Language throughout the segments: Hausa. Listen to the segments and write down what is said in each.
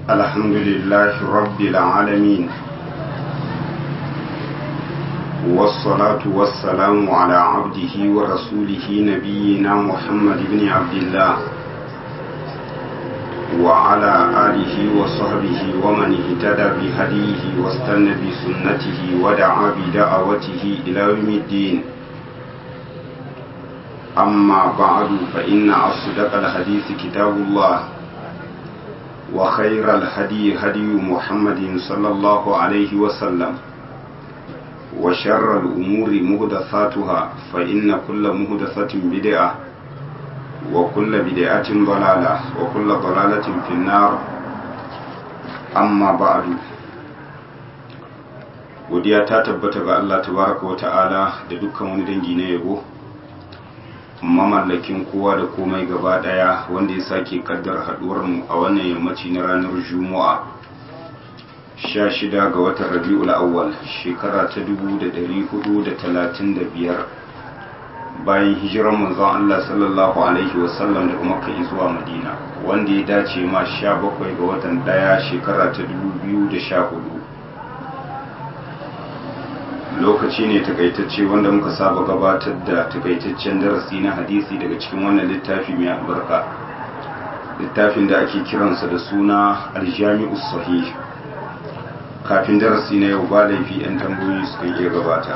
الحمد لله رب العالمين والصلاة والسلام على عبده ورسوله نبينا محمد بن عبد الله وعلى آله وصحبه ومن اهتدى بهديه واستنى بسنته ودعا بدعوته إلى يوم الدين أما بعد فإن أصدق الحديث كتاب الله وخير الهدي هدي محمد صلى الله عليه وسلم وشر الأمور مهدثاتها فإن كل مهدثة بدعة وكل بدعة ضلالة وكل ضلالة في النار أما بعد godiya ta tabbata ga Allah tabaraka wa ta'ala da dukkan wani dangi na yabo mamallakin kowa da komai gaba daya wanda ya sake kaddar haduwar mu a wannan yammaci na ranar juma'a 16 ga watan rabi'ul awwal shekara ta 1435 bayan hijiran manzon Allah sallallahu alaihi wasallam daga makka zuwa madina wanda ya dace ma 17 ga watan daya shekara ta 2014 lokaci ne takaitacce wanda muka saba gabatar da takaitaccen darasi na hadisi daga cikin wannan littafi mai albarka littafin da ake kiransa da suna aljami'u sahih kafin darasi na yau ba laifi 'yan tambayoyi suka iya gabata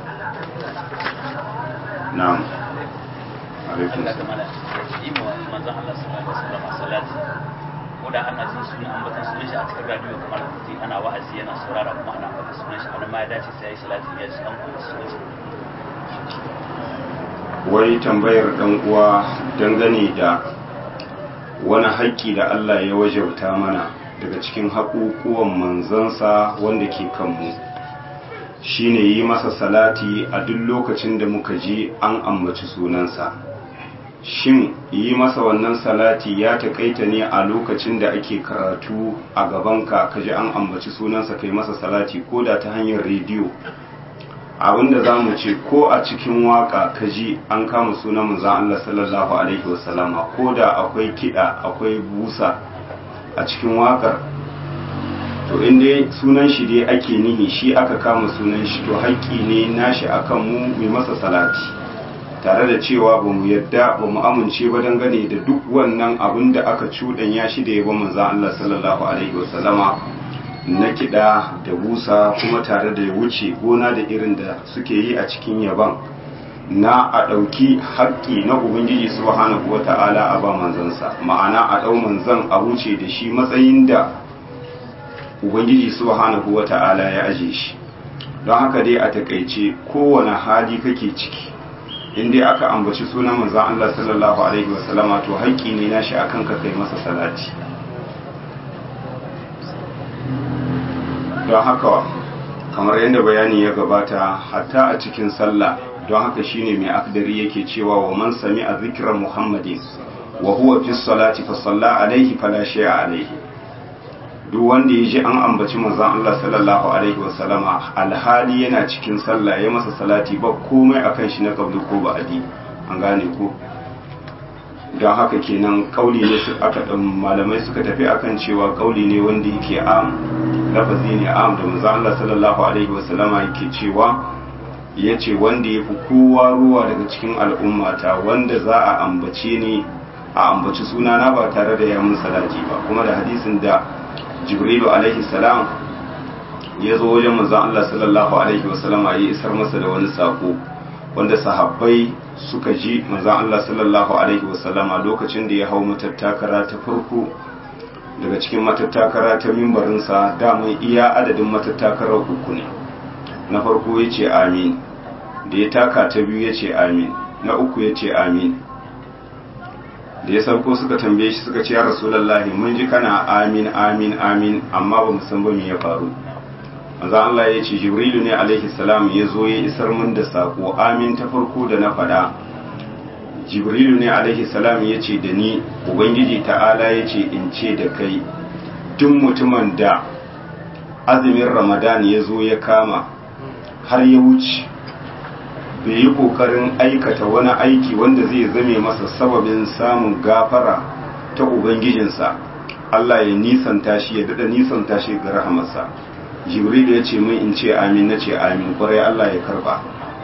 na'am alaikun ko da ana jin sunan ambatan sunan shi a cikin radio kamar kuti ana wa'azi yana saurara kuma ana ambata sunan shi ana ma ya dace sai ya yi salati ya ci an kuma sunan shi wai tambayar dan uwa dangane da wani haƙƙi da Allah ya wajabta mana daga cikin haƙuƙuwan manzansa wanda ke kanmu shine yi masa salati a duk lokacin da muka ji an ambaci sunansa shin yi masa wannan salati ya taƙaita ne a lokacin da ake karatu a gabanka ka ji an ambaci sunansa kai masa salati ko da ta hanyar rediyo abinda za mu ce ko a cikin waka ka ji an kama sunan manzan Allah sallallahu alaihi wasallama ko da akwai kiɗa akwai busa a cikin wakar to inda sunan shi dai ake nihi shi aka kama sunan shi to haƙƙi ne nashi akan mu mai masa salati tare da cewa ba mu yadda ba mu amince ba dangane da duk wannan abin da aka cuɗanya shi da yaba manzan Allah sallallahu alaihi wasallama na kiɗa da busa kuma tare da ya wuce gona da irin da suke yi a cikin yaban na a ɗauki haƙƙi na ubangiji subhanahu wa ta'ala a ba manzansa ma'ana a ɗau manzan a wuce da shi matsayin da ubangiji subhanahu wa ta'ala ya aje shi don haka dai a takaice kowane hali kake ciki in dai aka ambaci sunan manzan Allah sallallahu alaihi wasallama to haƙƙi ne nashi akan ka kai masa salati don haka kamar yadda bayani ya gabata hatta a cikin sallah don haka shine mai akdari yake cewa wa man sami a zikirar muhammadin wa huwa fi salati fa salla alaihi fala shay'a alaihi duk wanda ya ji an ambaci manzon Allah sallallahu alaihi wa sallama alhali yana cikin sallah ya masa salati ba komai akan shi na kabli ko ba'adi an gane ko don haka kenan kauli ne su aka dan malamai suka tafi akan cewa kauli ne wanda yake am lafazi ne am da manzo Allah sallallahu alaihi wasallama yake cewa yace wanda yafi kowa ruwa daga cikin al'ummata wanda za a ambace ni a ambaci sunana ba tare da ya mun salati ba kuma da hadisin da Jibrilu alaihi salam ya zo wajen manzo Allah sallallahu alaihi wasallama ya isar masa da wani sako wanda sahabbai suka ji manzan Allah sallallahu Alaihi wasallama lokacin da ya hau matattakara ta farko daga cikin matattakara ta mimbarinsa damar iya adadin matattakarar uku ne na farko ya ce amin da ya taka ta biyu ya ce amin na uku ya ce amin da ya sauko suka tambaye shi suka ce ya rasulallah mun ji kana amin amin amin amma ba mu san ba me ya faru manzo Allah ya ce Jibrilu ne alaihi salam ya zo ya isar mun da sako amin ta farko da na faɗa Jibrilu ne alaihi salam ya ce da ni Ubangiji ta'ala ya ce in ce da kai duk mutumin da azumin Ramadan ya zo ya kama har ya wuce bai yi ƙoƙarin aikata wani aiki wanda zai zame masa sababin samun gafara ta ubangijinsa Allah ya nisanta shi ya dada nisanta shi ga rahamarsa jibril ya ce min in ce amin na ce amin kwarai Allah ya karba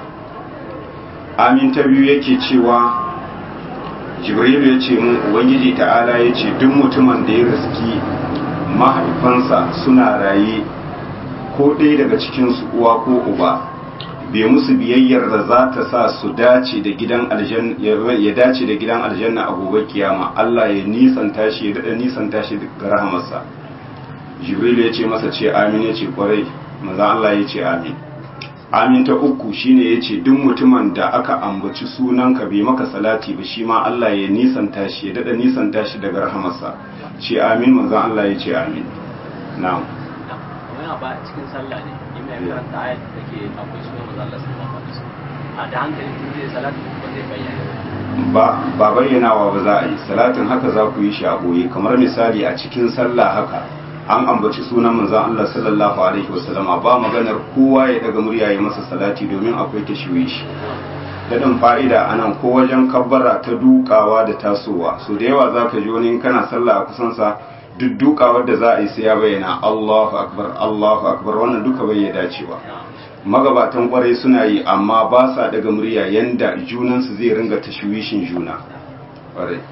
amin ta biyu yake cewa jibril ya ce min ubangiji ta'ala ya ce duk mutumin da ya riski mahaifansa suna raye ko ɗaya daga cikinsu uwa ko uba bai musu biyayyar da za ta sa su dace da gidan aljanna ya dace da gidan aljanna a gobe kiyama Allah ya nisanta shi ya dada nisanta shi ga rahamarsa jibril ya ce masa ce amin ya ce kwarai maza Allah ya ce amin amin ta uku shine ya ce duk mutumin da aka ambaci sunanka bai maka salati ba shi ma Allah ya nisanta shi ya dada nisanta shi daga rahamarsa ce amin maza Allah ya ce amin na'am yana ba cikin sallah ne in mai karanta ayat da ke akwai sunan manzo Allah sallallahu alaihi wasallam a da hankali tun zai salatu ko zai bayyana ba ba bayyanawa ba za a yi salatin haka za ku yi shi a boye kamar misali a cikin sallah haka an ambaci sunan manzon Allah sallallahu alaihi wasallam ba maganar kowa ya daga murya ya masa salati domin akwai tashwishi dadin fa'ida anan ko wajen kabbara ta dukawa da tasowa so da yawa zaka ji wani in kana sallah a kusansa duk dukawar da za a yi sai ya bayyana Allahu akbar Allahu akbar wannan duka bai ya dacewa magabatan kwarai suna yi amma ba sa daga murya yanda junansu zai ringa tashwishin juna kwarai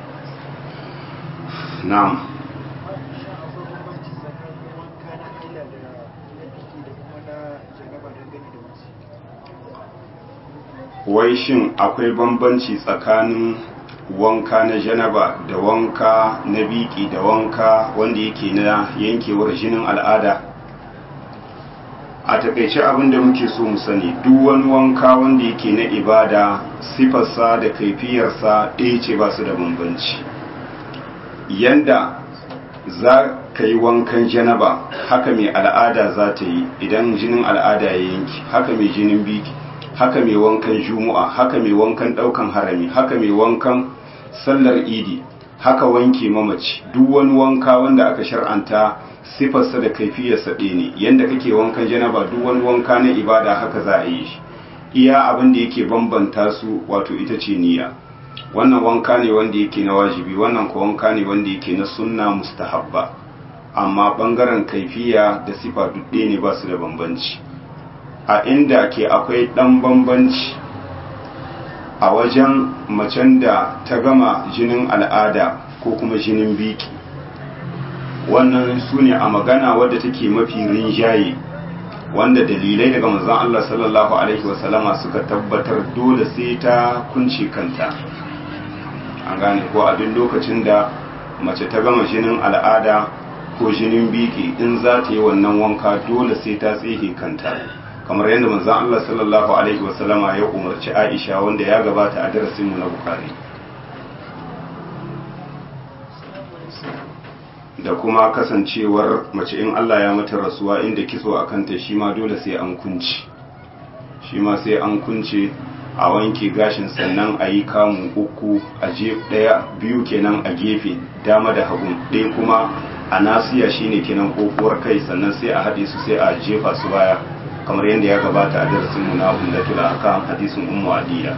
na'am wai shin akwai bambanci tsakanin wanka na janaba da wanka na biki da wanka wanda yake na yankewar jinin al'ada a takaice abin da muke so mu sani duk wani wanka wanda yake na ibada sifarsa da kaifiyarsa ɗaya ce ba su da bambanci yanda za ka yi wankan janaba haka mai al'ada za ta yi idan jinin al'ada ya yanki haka mai jinin biki haka mai wankan juma'a haka mai wankan ɗaukan harami haka mai wankan sallar idi haka wanke mamaci duk wani wanka wanda aka shar'anta sifarsa da kaifiyarsa ɗaya ne yadda kake wankan janaba duk wani wanka na ibada haka za a yi shi iya abin da yake bambanta su wato ita ce niyya wannan wanka ne wanda yake na wajibi wannan ko wanka ne wanda yake na sunna mustahabba amma bangaren kaifiya da sifa duk ɗaya ne ba su da bambanci a inda ke akwai ɗan bambanci a wajen macen da ta gama jinin al'ada ko kuma jinin biki wannan su ne a magana wadda take mafi rinjaye wanda dalilai daga manzon Allah sallallahu alaihi wasallama suka tabbatar dole sai ta kunce kanta an gane ko a duk lokacin da mace ta gama jinin al'ada ko jinin biki in za ta yi wannan wanka dole sai ta tsehe kanta kamar yadda manzon Allah sallallahu alaihi wasallama ya umarci Aisha wanda ya gabata a darasin mu na Bukhari da kuma kasancewar mace in Allah ya mata rasuwa inda kitso a kanta shi ma dole sai an kunci shi ma sai an kunce a wanke gashin sannan a yi kamun uku a ɗaya biyu kenan a gefe dama da hagu ɗaya kuma a nasiya shine kenan kokuwar kai sannan sai a haɗe su sai a jefa su baya kamar yadda ya gabata a darasin mu na umdatul akan hadisin ummu adiya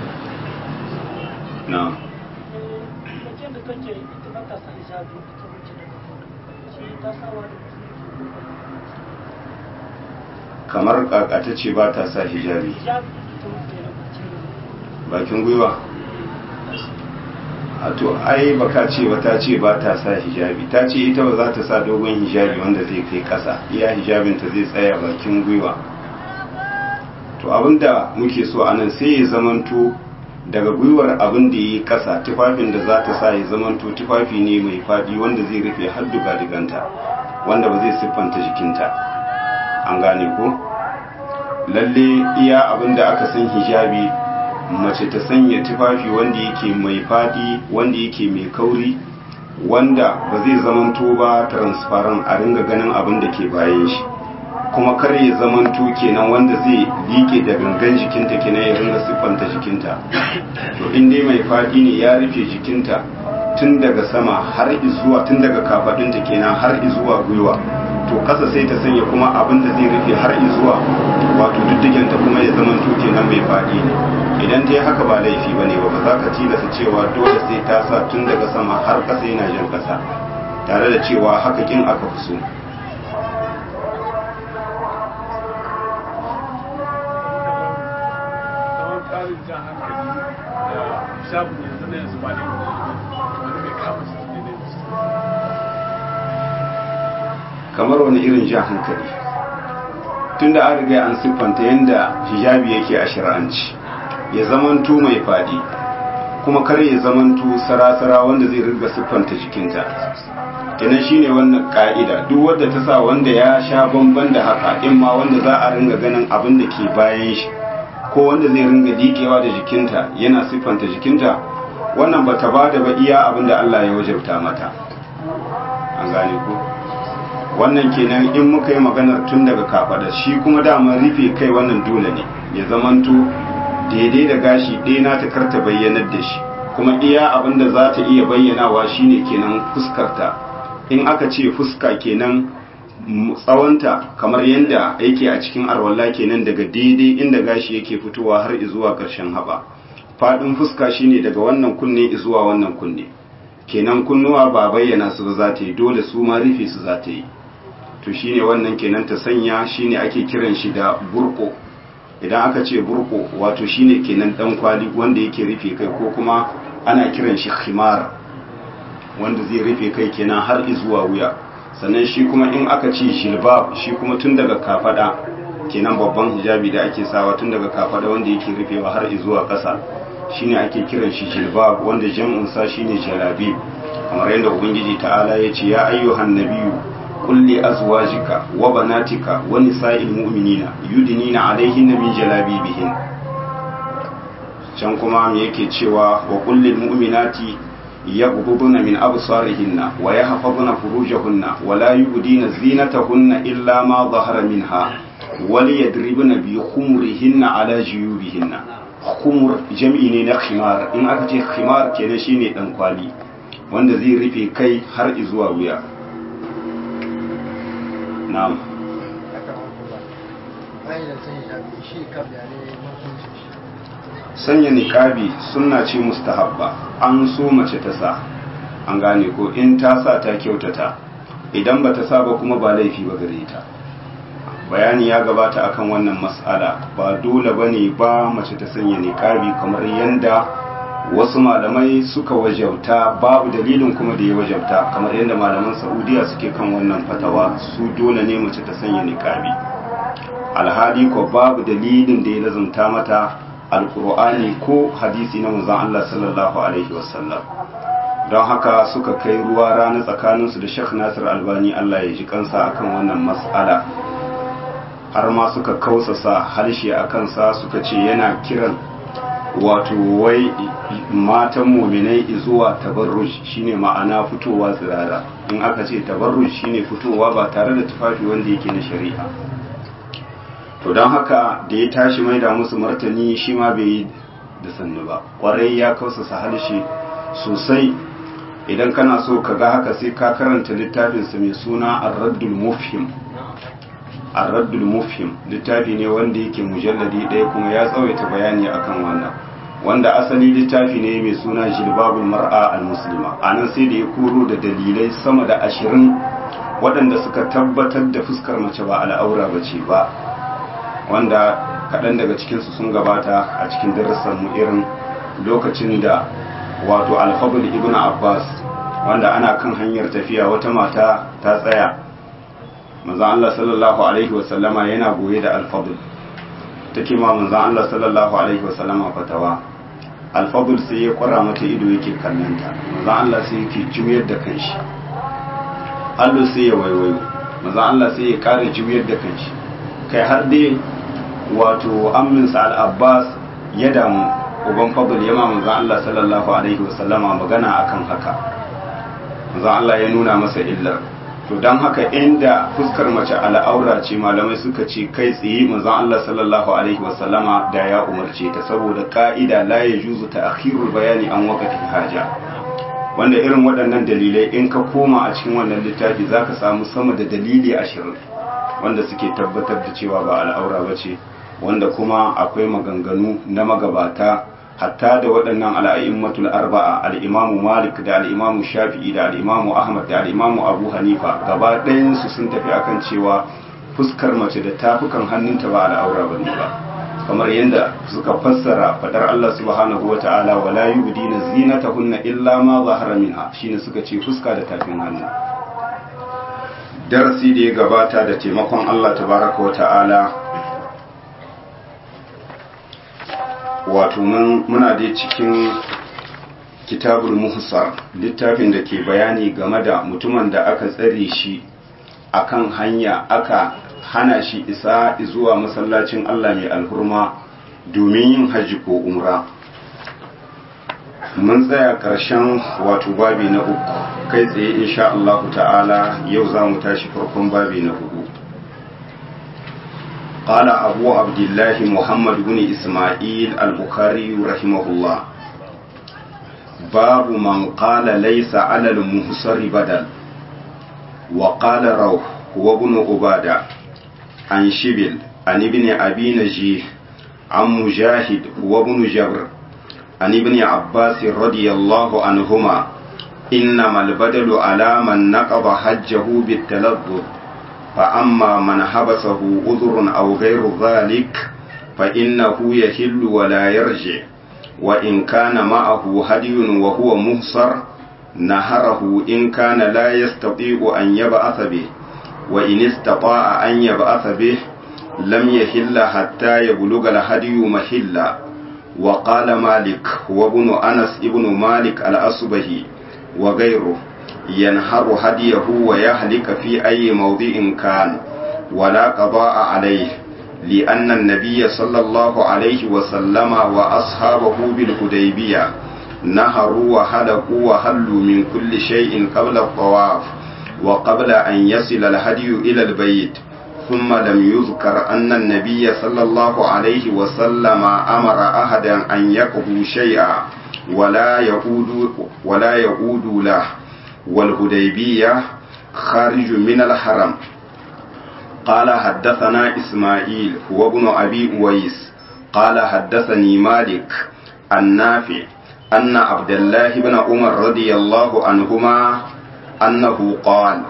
na kamar kakata ce ba ta sa hijabi bakin gwiwa a to ai baka ce wata ce ba ta sa hijabi ta ce ita ba za ta sa dogon hijabi wanda zai kai kasa iya hijabinta zai tsaya bakin gwiwa to abinda muke so anan sai ya zamanto daga gwiwar abin da ya yi kasa tufafin da za ta sa ya zamanto tufafi ne mai fadi wanda zai rufe har duga diganta wanda ba zai siffanta jikinta an gane ko lalle iya abin da aka san hijabi mace ta sanya tufafi wanda yake mai fadi wanda yake mai kauri wanda ba zai zamanto ba transparent a ringa ganin abin da ke bayan shi kuma kar ya zamanto kenan wanda zai liƙe da gangan jikinta kenan ya ringa siffanta jikinta to in dai mai fadi ne ya rufe jikinta tun daga sama har zuwa tun daga kafadinta kenan har zuwa gwiwa to kasa sai ta sanya kuma abin da zai rufe har zuwa wato diddigenta kuma ya zama to kenan mai fadi ne idan ta yi haka ba laifi ba ne ba ba za ka tilasta cewa dole sai ta sa tun daga sama har kasa yana jan kasa tare da cewa haka kin aka fi so kamar ƙarin jan hankali da shafin yanzu na yanzu ba ne wani mai kama su ne ne kamar wani irin jan hankali tunda an riga an siffanta yadda hijabi yake a shari'anci ya zamanto mai fadi kuma kar ya zamanto sarasara wanda zai riga siffanta jikinta kenan shine wannan ka'ida duk wanda ta sa wanda ya sha bamban da haka in ma wanda za a ringa ganin abin da ke bayan shi ko wanda zai ringa liƙewa da jikinta yana siffanta jikinta wannan ba ta ba da ba iya abin da Allah ya wajabta mata an gane ko wannan kenan in muka yi maganar tun daga kafada shi kuma daman rufe kai wannan dole ne ya zamanto daidai da gashi ɗaya na ta karta bayyanar da shi kuma iya abin da za ta iya bayyanawa shine kenan fuskarta in aka ce fuska kenan tsawonta kamar yadda yake a cikin arwalla kenan daga daidai inda gashi yake fitowa har zuwa ƙarshen haɓa faɗin fuska shine daga wannan kunne zuwa wannan kunne kenan kunnuwa ba bayyana su za ta yi dole su ma rufe su za ta yi to shine wannan kenan ta sanya shine ake kiran shi da burko idan aka ce burko wato shine kenan dan kwali wanda yake rufe kai ko kuma ana kiran shi khimar wanda zai rufe kai kenan har zuwa wuya sannan shi kuma in aka ce jilbab shi kuma tun daga kafada kenan babban hijabi da ake sawa tun daga kafada wanda yake rufewa har zuwa ƙasa shine ake kiran shi jilbab wanda jam'un sa shine jalabi kamar yadda ubangiji ta'ala ya ce ya ayyuhan nabiyyu qul li azwajika wa banatika wa nisa'il mu'minina yudnina alaihinna min jalabibihin can kuma me yake cewa wa qul lil mu'minati يغضضن من أبصارهن ويحفظن فروجهن ولا يبدين زينتهن إلا ما ظهر منها وليضربن بخمرهن على جيوبهن خمر جمعي ne na khimar in aka ce khimar kenan shine dan kwali wanda zai rufe kai har zuwa wuya na'am sanya niqabi sunna ce mustahabba an so mace ta sa an gane ko in ta sa ta kyautata idan ba ta sa ba kuma ba laifi ba gare ta bayani ya gabata akan wannan mas'ala ba dole bane ba mace ta sanya niqabi kamar yanda wasu malamai suka wajauta babu dalilin kuma da ya wajauta kamar yadda malaman saudiya suke kan wannan fatawa su dole ne mace ta sanya niqabi alhali ko babu dalilin da ya lazumta mata alkur'ani ko hadisi na manzon Allah sallallahu alaihi wasallam don haka suka kai ruwa rana tsakaninsu da Sheikh Nasir Albani Allah ya ji kansa akan wannan mas'ala har ma suka kausasa harshe a kansa suka ce yana kiran wato wai matan muminai zuwa tabarruj shine ma'ana fitowa tsirara in aka ce tabarruj shine fitowa ba tare da tufafi wanda yake na shari'a to don haka da ya tashi mai da musu martani shi ma bai yi da sannu ba kwarai ya kausasa harshe sosai idan kana so ka ga haka sai ka karanta littafinsa mai suna arraddul mufhim arraddul mufhim littafi ne wanda yake mujalladi ɗaya kuma ya tsawaita bayani akan wannan wanda asali littafi ne mai suna jilbabul mar'a al-muslima anan sai da ya koro da dalilai sama da ashirin waɗanda suka tabbatar da fuskar mace ba al'aura ba ce ba wanda kaɗan daga cikinsu sun gabata a cikin mu irin lokacin da wato alfabul ibn abbas wanda ana kan hanyar tafiya wata mata ta tsaya manzan allah sallallahu alaihi wasallama yana goye da alfabul ta kima manzan allah sallallahu alaihi wasallama fatawa alfabul sai ya kwara mata ido yake kallanta manzan allah sai yake juyar da kanshi allo sai ya waiwayo manzan allah sai ya kare juyar da kanshi kai har dai wato amminsa al'abbas ya damu uban fadl ya manzan Allah sallallahu Alaihi wasallama magana akan haka manzan Allah ya nuna masa illar to don haka inda fuskar mace al'aura ce malamai suka ce kai tsaye manzan Allah sallallahu Alaihi wasallama da ya umarce ta saboda ka'ida la ya juzu ta akhirul bayani an wakatin haja wanda irin waɗannan dalilai in ka koma a cikin wannan littafi za ka samu sama da dalili ashirin wanda suke tabbatar da cewa ba al'aura ba ce wanda kuma akwai maganganu na magabata hatta da waɗannan al'a'immatul arba'a al'imamu malik da al'imamu shafi'i da al'imamu ahmad da al'imamu abu hanifa gaba ɗayansu sun tafi akan cewa fuskar mace da tafukan hannunta ba al'aura ba ne ba kamar yadda suka fassara fadar Allah subhanahu wa ta'ala wa la yubdina zinatahunna illa ma zahara minha shine suka ce fuska da tafin hannu darasi da ya gabata da taimakon Allah tabaraka wa ta'ala wato muna dai cikin kitabul muhsar littafin da ke bayani game da mutumin da aka tsare shi akan hanya aka hana shi isa zuwa masallacin Allah mai alhurma domin yin hajji ko umra mun tsaya ƙarshen wato babi na uku kai tsaye insha Allah ta'ala yau za mu tashi farkon babi na hudu قال أبو عبد الله محمد بن إسماعيل البخاري رحمه الله باب من قال ليس على المهسر بدل وقال روح هو ابن عبادة عن شبل عن ابن أبي نجيه عن مجاهد هو ابن جبر عن ابن عباس رضي الله عنهما إنما البدل على من نقض حجه بالتلذذ فأما من حبسه عذر أو غير ذلك فإنه يحل ولا يرجع وإن كان معه هدي وهو مهصر نهره إن كان لا يستطيع أن يبعث به وإن استطاع أن يبعث به لم يحل حتى يبلغ الهدي محلا وقال مالك وابن أنس ابن مالك الأصبهي وغيره ينحر هديه ويهلك في أي موضع كان ولا قضاء عليه لأن النبي صلى الله عليه وسلم وأصحابه بالحديبية نهروا وهلكوا وهلوا من كل شيء قبل الطواف وقبل أن يصل الهدي إلى البيت ثم لم يذكر أن النبي صلى الله عليه وسلم أمر أحدا أن يقضوا شيئا ولا يعود ولا يعود له والهديبية خارج من الحرم قال حدثنا إسماعيل هو ابن أبي أويس قال حدثني مالك النافع أن عبد الله بن عمر رضي الله عنهما أنه قال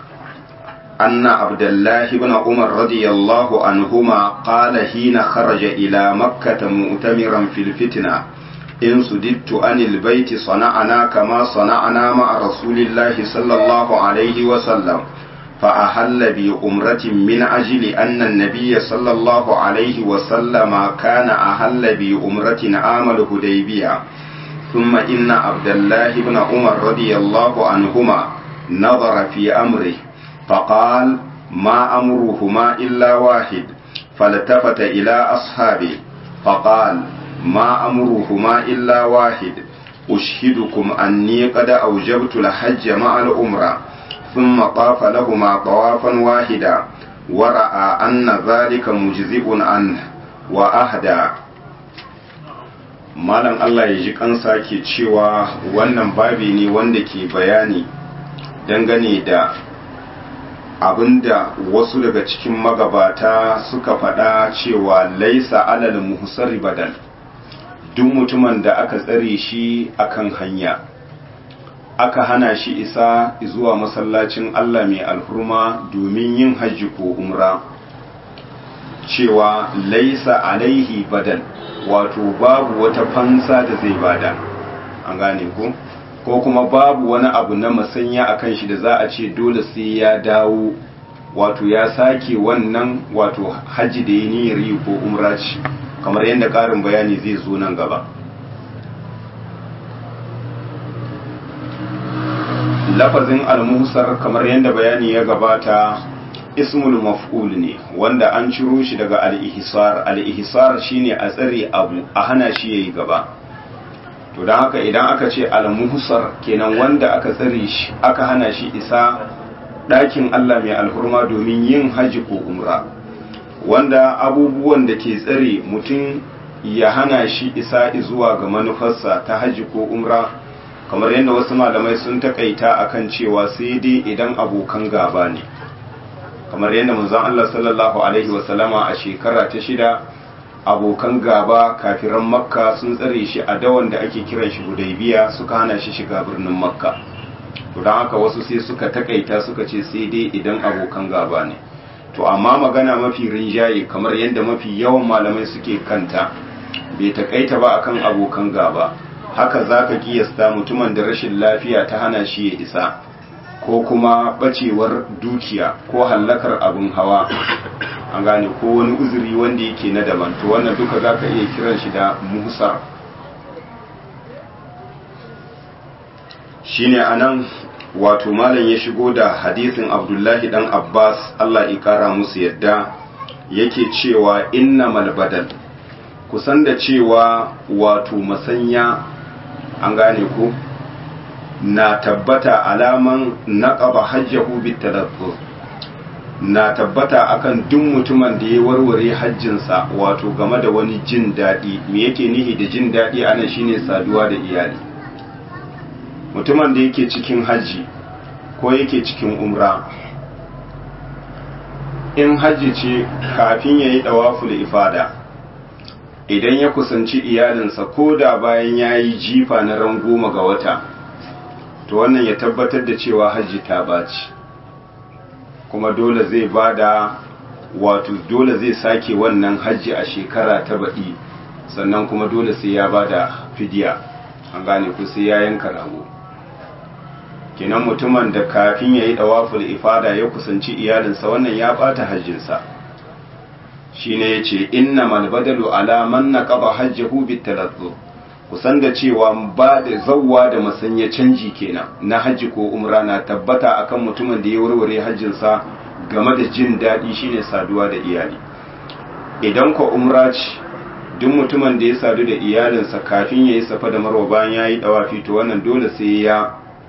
أن عبد الله بن عمر رضي الله عنهما قال حين خرج إلى مكة مؤتمرا في الفتنة إن سددت عن البيت صنعنا كما صنعنا مع رسول الله صلى الله عليه وسلم فأحل بأمرة من أجل أن النبي صلى الله عليه وسلم كان أحل بأمرة عام الهديبية ثم إن عبد الله بن عمر رضي الله عنهما نظر في أمره فقال ما أمرهما إلا واحد فالتفت إلى أصحابه فقال ما أمرهما إلا واحد أشهدكم أني قد أوجبت الحج مع الأمرة ثم طاف لهما طوافا واحدا ورأى أن ذلك مجزئ عنه وأهدى malam Allah ya ji kansa ke cewa wannan babi ne wanda ke bayani dangane da abinda wasu daga cikin magabata suka faɗa cewa laisa alal muhsari badal duk mutumin da aka tsare shi akan hanya aka hana shi isa zuwa masallacin Allah mai alhurma domin yin hajji ko umra cewa laisa alaihi badal wato babu wata fansa da zai bada an gane ko ko kuma babu wani abu na masanya akan shi da za a ce dole sai ya dawo wato ya sake wannan wato hajji da ya niyyar yi ko umra ce kamar yadda ƙarin bayani zai zo nan gaba lafazin almusar kamar yadda bayani ya gabata ismul maf'ul ne wanda an ciro shi daga al-ihsar al-ihsar shine a tsare abu a hana shi yayi gaba to dan haka idan aka ce al-muhsar kenan wanda aka tsare shi aka hana shi isa ɗakin Allah mai alhurma domin yin haji ko umra wanda abubuwan da ke tsare mutum ya hana shi isa zuwa ga manufarsa ta haji ko umra kamar yadda wasu malamai sun takaita akan cewa sai dai idan abokan gaba ne kamar yadda manzon Allah sallallahu alaihi wasallama a shekara ta shida abokan gaba kafiran makka sun tsare shi a dawan da ake kiran shi hudaybiya suka hana shi shiga birnin makka to don haka wasu sai suka takaita suka ce sai dai idan abokan gaba ne to amma magana mafi rinjaye kamar yadda mafi yawan malamai suke kanta bai takaita ba akan abokan gaba haka zaka kiyasta mutumin da rashin lafiya ta hana shi ya isa ko kuma bacewar dukiya ko hallakar abin hawa an gane ko wani uzuri wanda yake na daban to wannan duka zaka iya kiran shi da musar shine anan wato malam ya shigo da hadisin abdullahi dan abbas allah ya kara musu yadda yake cewa innamal badal kusan da cewa wato masanya an gane ku na tabbata alaman naqaba hajjahu bitalaffuz na tabbata akan duk mutumin da ya warware hajjinsa wato game da wani jin daɗi me yake nihi da jin daɗi ana shine saduwa da iyali mutumin da yake cikin hajji ko yake cikin umra in hajji ce kafin ya yi ɗawaful ifada idan ya kusanci iyalinsa ko da bayan ya yi jifa na ran goma ga wata to wannan ya tabbatar da cewa hajji ta ɓaci kuma dole zai ba da wato dole zai sake wannan hajji a shekara ta baɗi sannan kuma dole sai ya ba da fidiya an gane ku sai ya yanka rago kenan mutumin da kafin ya yi ɗawaful ifada ya kusanci iyalinsa wannan ya ɓata hajjinsa shi ne ya ce inna malbadalu alaman na ƙaba hajjahu bitalazzo kusan da cewa ba da zauwa da masanya canji kenan na hajji ko umra na tabbata akan mutumin da ya warware hajjinsa game da jin daɗi shine saduwa da iyali idan ko umra ce duk mutumin da ya sadu da iyalinsa kafin ya yi safa da marwa bayan ya yi ɗawafi to wannan dole sai ya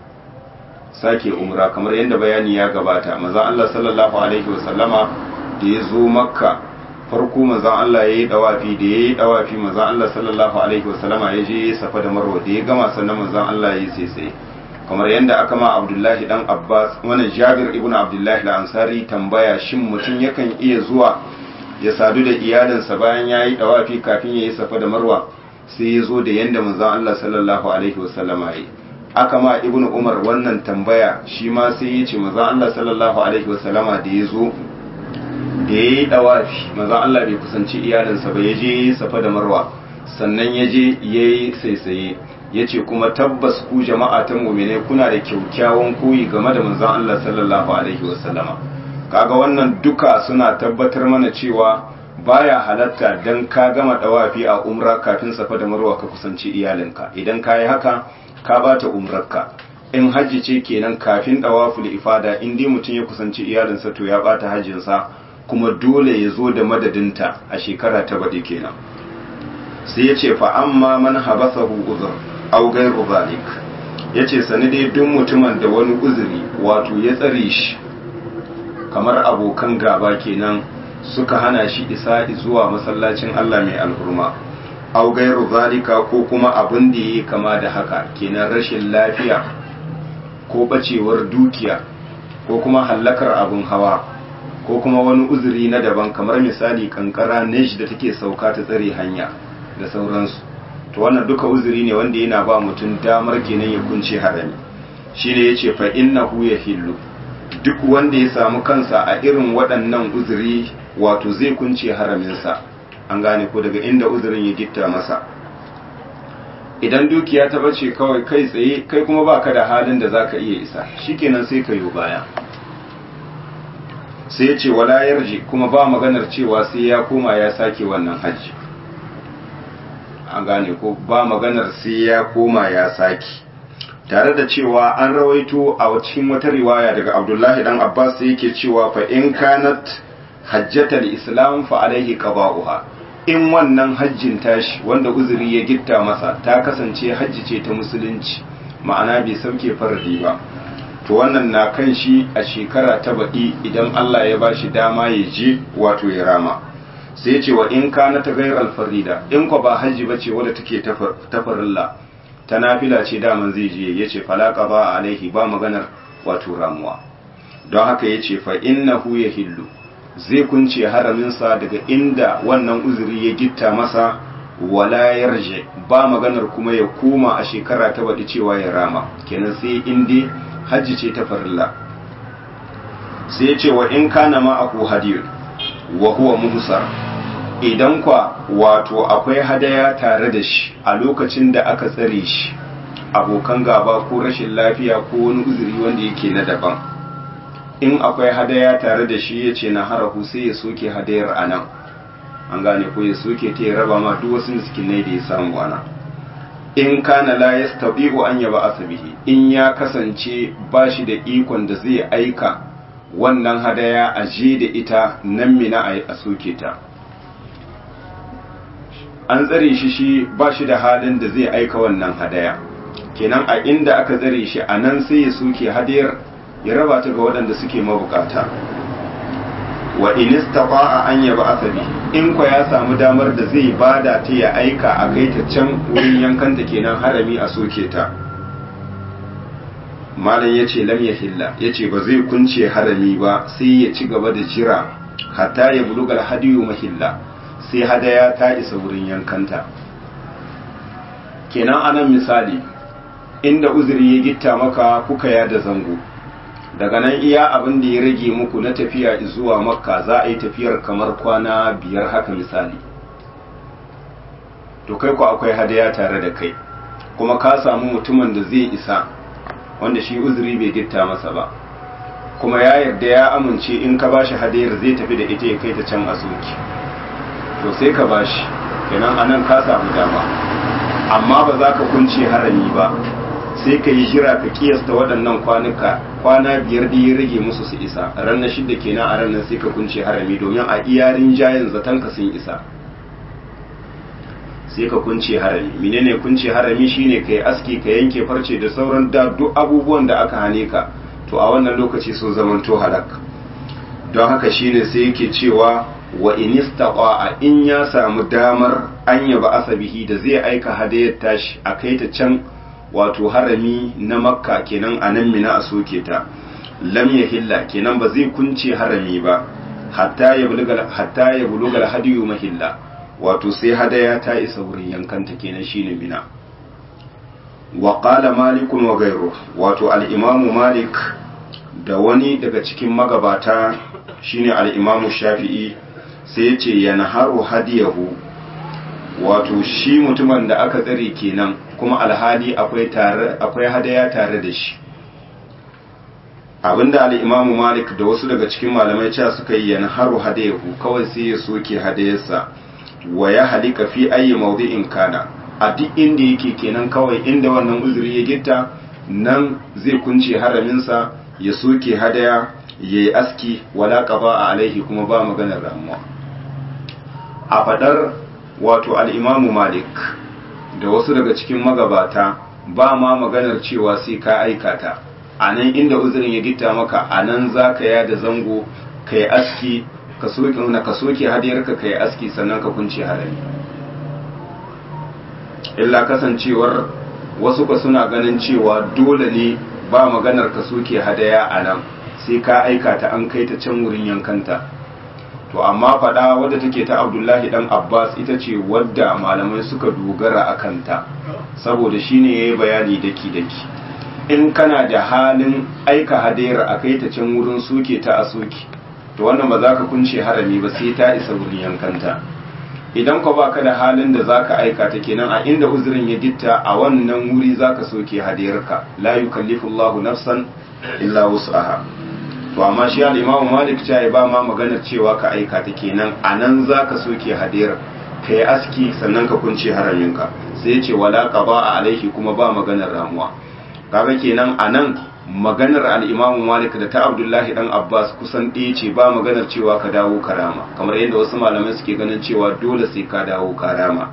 sake umra kamar yadda bayani ya gabata maza Allah sallallahu alaihi wasallama da ya zo makka farko maza Allah ya yi dawafi da ya yi dawafi maza Allah sallallahu alaihi wasallama ya je ya safa da marwa da ya gama sannan maza Allah ya yi sai kamar yadda aka ma Abdullahi dan Abbas wani Jabir ibn Abdullahi al-Ansari tambaya shin mutum yakan iya zuwa ya sadu da iyalinsa bayan ya yi dawafi kafin ya yi safa da marwa sai ya zo da yadda maza Allah sallallahu alaihi wasallama ya yi aka ma ibn umar wannan tambaya shi ma sai ya ce maza Allah sallallahu alaihi wasallama da ya zo da ya yi dawafi maza Allah bai kusanci iyalinsa ba ya je safa da marwa sannan ya je ya yi saisaye ya ce kuma tabbas ku jama'a ta mumine kuna da kyaukyawan koyi game da manzon Allah sallallahu alaihi wasallama kaga wannan duka suna tabbatar mana cewa baya halatta dan ka gama dawafi a umra kafin safa da marwa ka kusanci iyalinka idan ka yi haka ka bata umrarka in hajji ce kenan kafin dawaful ifada in dai mutum ya kusanci iyalinsa to ya bata hajjinsa kuma dole ya zo da madadinta a shekara ta baɗi kenan sai ya ce fa amma man habasahu uzur aw ghayru zalik yace sani dai duk mutumin da wani uzuri wato ya tsare shi kamar abokan gaba kenan suka hana shi isa zuwa masallacin Allah mai alhurma aw gairu zalika ko kuma abin da yake kama da haka kenan rashin lafiya ko bacewar dukiya ko kuma hallakar abin hawa ko kuma wani uzuri na daban kamar misali kankara nesh da take sauka ta tsare hanya da sauransu to wannan duka uzuri ne wanda yana ba mutum damar kenan ya kunce harami shine yace fa innahu yahillu duk wanda ya samu kansa a irin waɗannan uzuri wato zai kunce haraminsa an gane ko daga inda uzurin ya gitta masa idan dukiya ta bace kawai kai tsaye kai kuma baka da halin da zaka iya isa shikenan sai ka yi baya sai ya ce wala yarji kuma ba maganar cewa sai ya koma ya sake wannan hajji an gane ko ba maganar sai ya koma ya sake tare da cewa an rawaito a cikin wata riwaya daga abdullahi dan abbas sai yake cewa fa in kanat hajjatal islam fa alaihi qada'uha in wannan hajjin tashi wanda uzuri ya gitta masa ta kasance hajji ce ta musulunci ma'ana bai sauke faradi ba to wannan na kan shi a shekara ta baɗi idan Allah ya ba shi dama ya je wato ya rama sai ya ce wa in kana ta gairar alfarida in ko ba hajji ba ce wadda take ta farilla ta nafila ce daman zai je ya ce falaka ba alaihi ba maganar wato ramuwa don haka ya ce fa innahu ya hillu zai kunce haraminsa daga inda wannan uzuri ya gitta masa wala yarje ba maganar kuma ya koma a shekara ta baɗi cewa ya rama kenan sai inda hajji ce ta farilla sai ce wa in kana ma aku hadiyun wa huwa muhsar idan kwa wato akwai hadaya tare da shi a lokacin da aka tsare shi abokan gaba ko rashin lafiya ko wani uzuri wanda yake na daban in akwai hadaya tare da shi ya ce na harahu sai ya soke hadayar a nan an gane ko ya soke ta ya raba ma duk wasu miskinai da ya samu ana in kana la yastabi'u an yaba asabihi in ya kasance ba shi da ikon da zai aika wannan hadaya a je da ita nan mina a soke ta an tsare shi shi ba shi da halin da zai aika wannan hadaya kenan a inda aka tsare shi a nan sai ya soke hadayar ya raba ta ga waɗanda suke mabukata wa in istata'a an yaba asabi in kwa ya samu damar da zai bada ta ya aika a kai ta can wurin yankanta kenan harami a soke ta malam yace lam yahilla yace ba zai kunce harami ba sai ya ci gaba da jira hatta ya bulugal hadiyu mahilla sai hadaya ta isa wurin yankanta kenan anan misali inda uzuri ya gitta maka kuka ya da zango daga nan iya abin da ya rage muku na tafiya zuwa makka za a yi tafiyar kamar kwana biyar haka misali to kai ku akwai hadaya tare da kai kuma ka samu mutumin da zai isa wanda shi uzuri bai gitta masa ba kuma ya yarda ya amince in ka bashi hadayar zai tafi da ita ya kai ta can a soki to sai ka bashi kenan anan ka samu dama amma ba za ka kunce harami ba sai ka yi jira ka kiyasta waɗannan kwanuka kwana biyar da ya rage musu su isa ranar shidda kenan a ranar sai ka kunce harami domin a iyarin jayin zaton ka sun isa sai ka kunce harami menene kunce harami shine ka yi aski ka yanke farce da sauran da duk abubuwan da aka hane ka to a wannan lokaci sun zamanto halak don haka shine sai yake cewa wa in istata'a in ya samu damar an yaba asabihi da zai aika hadayar tashi a kai ta can wato harami na makka kenan a nan mina a soke ta lam ya hilla kenan ba zai kunce harami ba hatta ya bulugal hadiyu mahilla wato sai hadaya ta isa wurin yankanta kenan shine mina wa qala malikun wa gairu wato al-imamu malik da wani daga cikin magabata shine al-imamu shafi'i sai ya ce yanharu hadiyahu wato shi mutumin da aka tsare kenan kuma alhali akwai tare akwai hadaya tare da shi abinda al-imamu malik da wasu daga cikin malamai cewa suka yi yanharu hadayahu kawai sai ya soke hadayarsa wa ya halika fi ayi mawdi'in kana a duk inda yake kenan kawai inda wannan uzuri ya gitta nan zai kunce haraminsa ya soke hadaya yayi aski wala qaba alaihi kuma ba maganar ramuwa a fadar wato al'imamu malik da wasu daga cikin magabata ba ma maganar cewa sai ka aikata a nan inda uzurin ya gita maka a nan za ka yada zango ka yi aski ka soke na ka soke hadiyarka ka yi aski sannan ka kunce harami illa kasancewar wasu ka suna ganin cewa dole ne ba maganar ka soke hadaya a nan sai ka aikata an kai ta can wurin yankanta to amma fada wadda take ta abdullahi dan abbas ita ce wadda malamai suka dogara a kanta saboda shine ya yi bayani daki-daki in kana da halin aika hadayar a kai ta can wurin soke ta a soke to wannan ba za ka kunce harami ba sai ta isa wurin yankanta idan ka baka da halin da za ka aika ta kenan a inda uzurin ya gitta a wannan wuri za ka soke hadayarka la yukallifu Allahu nafsan illa wus'aha to amma shi al-Imam Malik ya ba ma maganar cewa ka aika ta kenan anan zaka soke hadiyar kai aski sannan ka kunce haraminka sai ya ce wala qaba alaihi kuma ba maganar ramuwa kaga kenan anan maganar al-Imam Malik da ta Abdullahi dan Abbas kusan ɗaya ce ba maganar cewa ka dawo karama kamar yadda wasu malamai suke ganin cewa dole sai ka dawo karama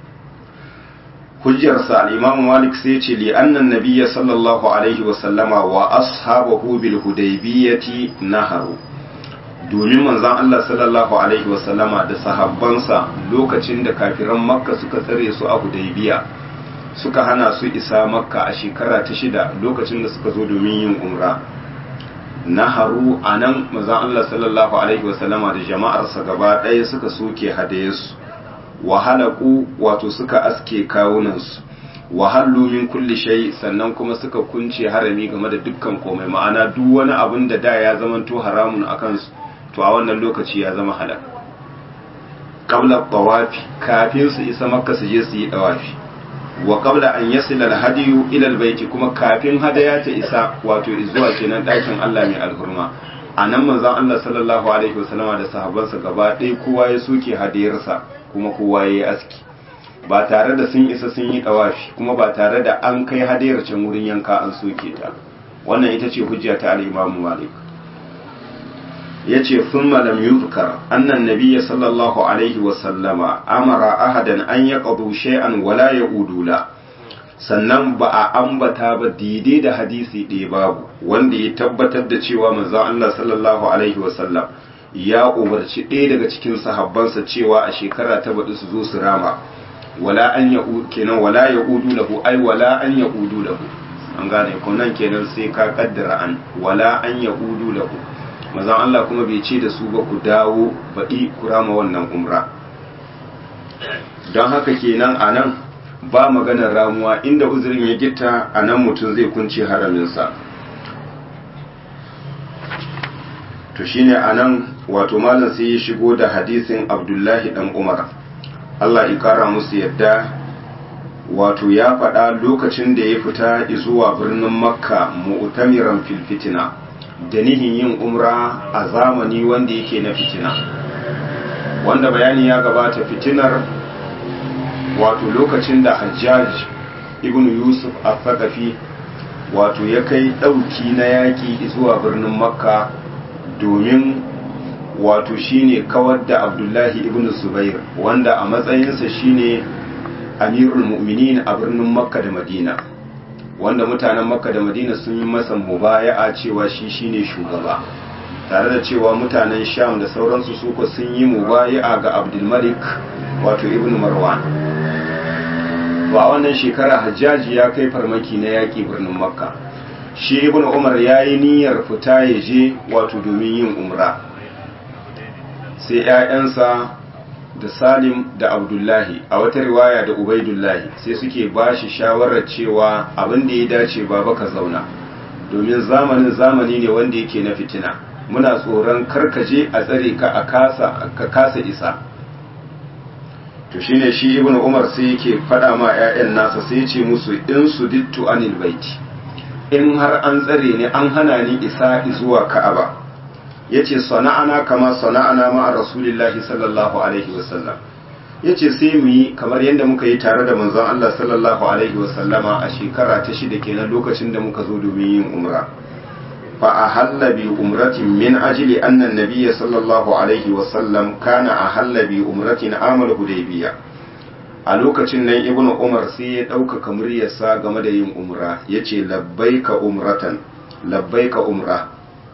hujjarsa al-Imam Malik sai ce li annan nabiyya sallallahu alaihi wa sallama wa ashabahu bil hudaybiyati naharu domin manzon Allah sallallahu alaihi wa sallama da sahabbansa lokacin da kafiran Makka suka tsare su a Hudaybiya suka hana su isa Makka a shekara ta shida lokacin da suka zo domin yin umra naharu anan manzon Allah sallallahu alaihi wasallama da jama'arsa gaba ɗaya suka soke hadayensu wa halaku wato suka aske kawunansu wa hallu min kulli shay sannan kuma suka kunce harami game da dukkan komai ma'ana duk wani abin da da ya zamanto haramun akan su to a wannan lokaci ya zama halal qabla tawafi kafin su isa makka su je su yi tawafi wa qabla an yasila al-hadiyu ila al-bayti kuma kafin hadaya ta isa wato zuwa kenan dakin Allah mai alhurma anan manzon Allah sallallahu alaihi wasallama da sahabbansa gaba ɗaya kowa ya soke hadayarsa kuma kowa ya yi aski ba tare da sun isa sun yi tawafi kuma ba tare da an kai hadayar can wurin yanka an soke ta wannan ita ce hujja ta al-Imam Malik yace thumma lam yuzkar anna an-nabiy sallallahu alaihi wa sallama amara ahadan an yaqdu shay'an wala yaudu la sannan ba a ambata ba daidai da hadisi ɗaya babu wanda ya tabbatar da cewa manzon Allah sallallahu alaihi wa sallam ya umarci ɗaya daga cikin sahabbansa cewa a shekara ta baɗi su zo su rama wala an ya kenan wala ya udu lahu ai wala an ya udu lahu an gane ko nan kenan sai ka kaddara an wala an ya udu lahu mazan Allah kuma bai ce da su ba ku dawo baɗi ku rama wannan umra don haka kenan a nan ba maganar ramuwa inda uzurin ya gitta a nan mutum zai kunce haraminsa to shine a nan wato malam sai ya shigo da hadisin abdullahi dan umar Allah ya kara musu yadda wato ya faɗa lokacin da ya fita zuwa birnin makka mu'tamiran fil fitina da nihin yin umra a zamani wanda yake na fitina wanda bayani ya gabata fitinar wato lokacin da hajjaj ibn yusuf al-thaqafi wato ya kai ɗauki na yaƙi zuwa birnin makka domin wato shine kawar da abdullahi ibn zubair wanda a matsayinsa shine amirul mu'minin a birnin makka da madina wanda mutanen makka da madina sun yi masa mubaya'a cewa shi shine shugaba tare da cewa mutanen sham da sauransu suko sun yi mubaya'a ga abdulmalik wato ibn marwan ba wannan shekara hajjaji ya kai farmaki na yaƙi birnin makka shi ibn umar ya yi niyyar fita ya je wato domin yin umra sai 'ya'yansa da salim da abdullahi a wata riwaya da ubaidullahi sai suke ba shi shawarar cewa abin da ya dace baba ka zauna domin zamanin zamani ne wanda yake na fitina muna tsoron karkaje a tsare ka a kasa ka kasa isa to shine shi ibn umar sai yake fada ma 'ya'yan nasa sai ce musu in su dittu anil baiti in har an tsare ni an hana ni isa zuwa ka'aba yace sana'ana kama sana'ana ma rasulillahi sallallahu alaihi wasallam yace sai mu yi kamar yadda muka yi tare da manzon Allah sallallahu alaihi wasallama a shekara ta shida kenan lokacin da muka zo domin yin umra fa ahalla bi umratin min ajli anna an-nabiy sallallahu alaihi wasallam kana ahalla bi umratin amal hudaybiya a lokacin nan ibnu umar sai ya ɗaukaka muryarsa game da yin umra yace labbaika umratan labbaika umra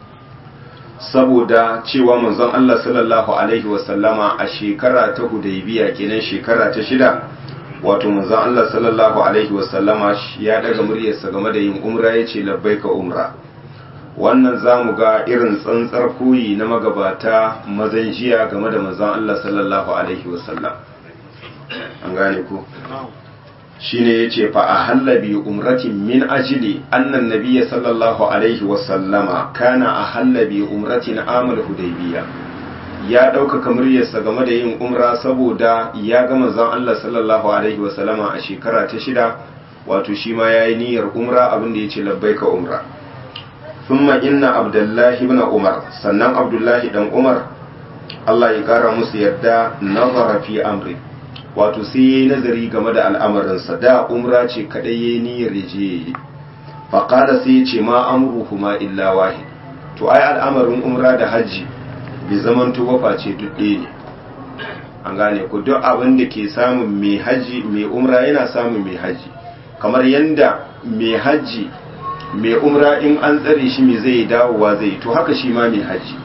saboda cewa manzon Allah sallallahu alaihi wasallama a shekara ta hudaybiya kenan shekara ta shida wato manzon Allah sallallahu alaihi wasallama ya daga muryarsa game da yin umra yace labbaika umra wannan zamu ga irin tsantsar koyi na magabata mazan jiya game da manzon Allah sallallahu alaihi wasallam an gane ku shine yace fa ahalla bi umratin min ajli anna an-nabiy sallallahu alaihi wa sallama kana ahalla bi umratin amal hudaybiya ya dauka muryarsa game da yin umra saboda ya ga manzon Allah sallallahu alaihi wa sallama a shekara ta shida wato shi ma yayi niyyar umra abin da yace labbaika umra thumma inna abdullahi ibn umar sannan abdullahi dan umar Allah ya kara musu yadda nazara fi amri wato sai ya yi nazari game da al'amarinsa da umra ce kaɗai ya yi niyyar ya je ya yi faƙada sai ya ce ma amruhu ma illa wahid to ai al'amarin umra da hajji bai zaman wafa ce duk ɗaya ne an gane ku duk abin da ke samun mai hajji mai umra yana samun mai hajji kamar yadda mai hajji mai umra in an tsare shi mai zai dawowa zai to haka shi ma mai hajji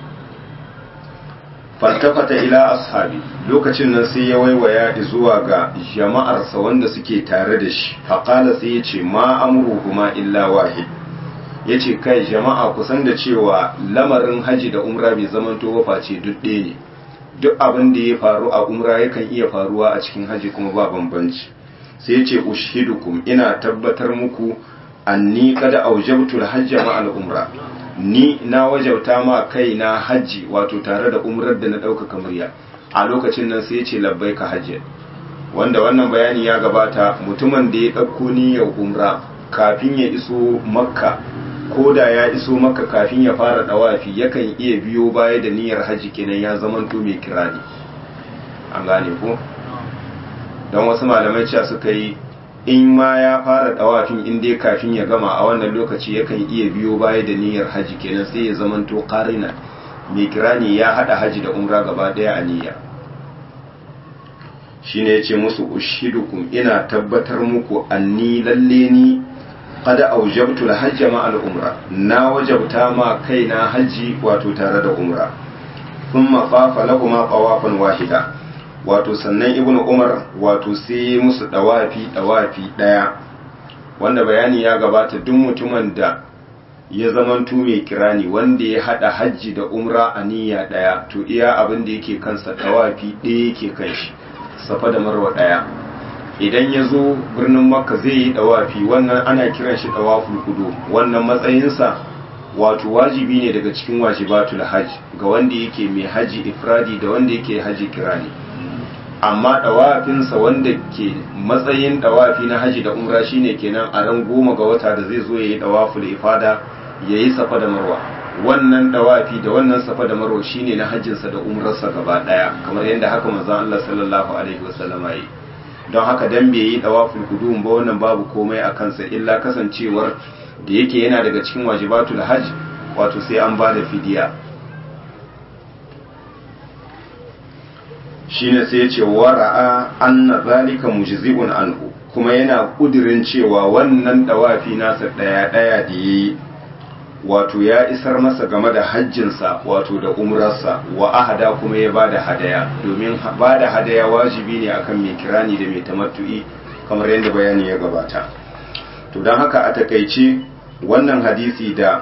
faltafata ila ashabi lokacin nan sai ya waiwaya zuwa ga jama'arsa wanda suke tare da shi faƙala sai ya ce ma amruhuma illa wahid ya ce kai jama'a kusan da cewa lamarin haji da umra bai zamanto ba face duk ɗaya ne duk abin da ya faru a umra yakan iya faruwa a cikin haji kuma ba bambanci sai ya ce ushidukum ina tabbatar muku anni kada aujabtul hajja ma al umra ni na wajauta ma kai na haji wato tare da umrar da na ɗaukaka murya a lokacin nan sai ya ce labbaika hajji wanda wannan bayani ya gabata mutumin da ya ɗauko niyyar umra kafin ya iso makka ko da ya iso makka kafin ya fara dawafi yakan iya biyo baya da niyyar haji kenan ya zamanto mai kirani an gane ko don wasu malamai cewa suka yi in ma ya fara dawafin in dai kafin ya gama a wannan lokaci yakan iya biyo baya da niyyar haji kenan sai ya zamanto qarina mai kirani ya hada haji da umra gaba daya a niyya shine yace musu ushidukum ina tabbatar muku anni lalle ni qad awjabtu al-hajj ma al-umra na wajabta ma kaina haji wato tare da umra thumma qafa lahumma tawafan wahida wato sannan ibnu umar wato sai musu dawafi dawafi daya wanda bayani ya gabata duk mutumin da ya zamanto mai kirani wanda ya hada hajji da umra a niyya daya to iya abin da yake kansa dawafi ɗaya yake kan shi safa da marwa daya idan ya zo birnin makka zai yi dawafi wannan ana kiran shi dawaful kudu wannan matsayinsa wato wajibi ne daga cikin wajibatul hajj ga wanda yake mai haji ifradi da wanda yake haji kirani amma dawafinsa wanda ke matsayin dawafi na haji da umra shine kenan a ran goma ga wata da zai zo ya yi dawaful ifada ya yi safa da marwa wannan dawafi da wannan safa da marwa shine na hajjinsa da umrarsa gaba daya kamar yadda haka manzon Allah sallallahu alaihi wasallam yi don haka dan bai yi dawaful qudum ba wannan babu komai a kansa illa kasancewar da yake yana daga cikin wajibatul hajj wato sai an bada fidiya shine sai ya ce wara'a anna zalika mujzi'un anhu kuma yana kudirin cewa wannan dawafi nasa daya daya da yayi wato ya isar masa game da hajjinsa wato da umrarsa wa ahada kuma ya bada hadaya domin bada hadaya wajibi ne akan mai kirani da mai tamattu'i kamar yadda bayani ya gabata to don haka a takaice wannan hadisi da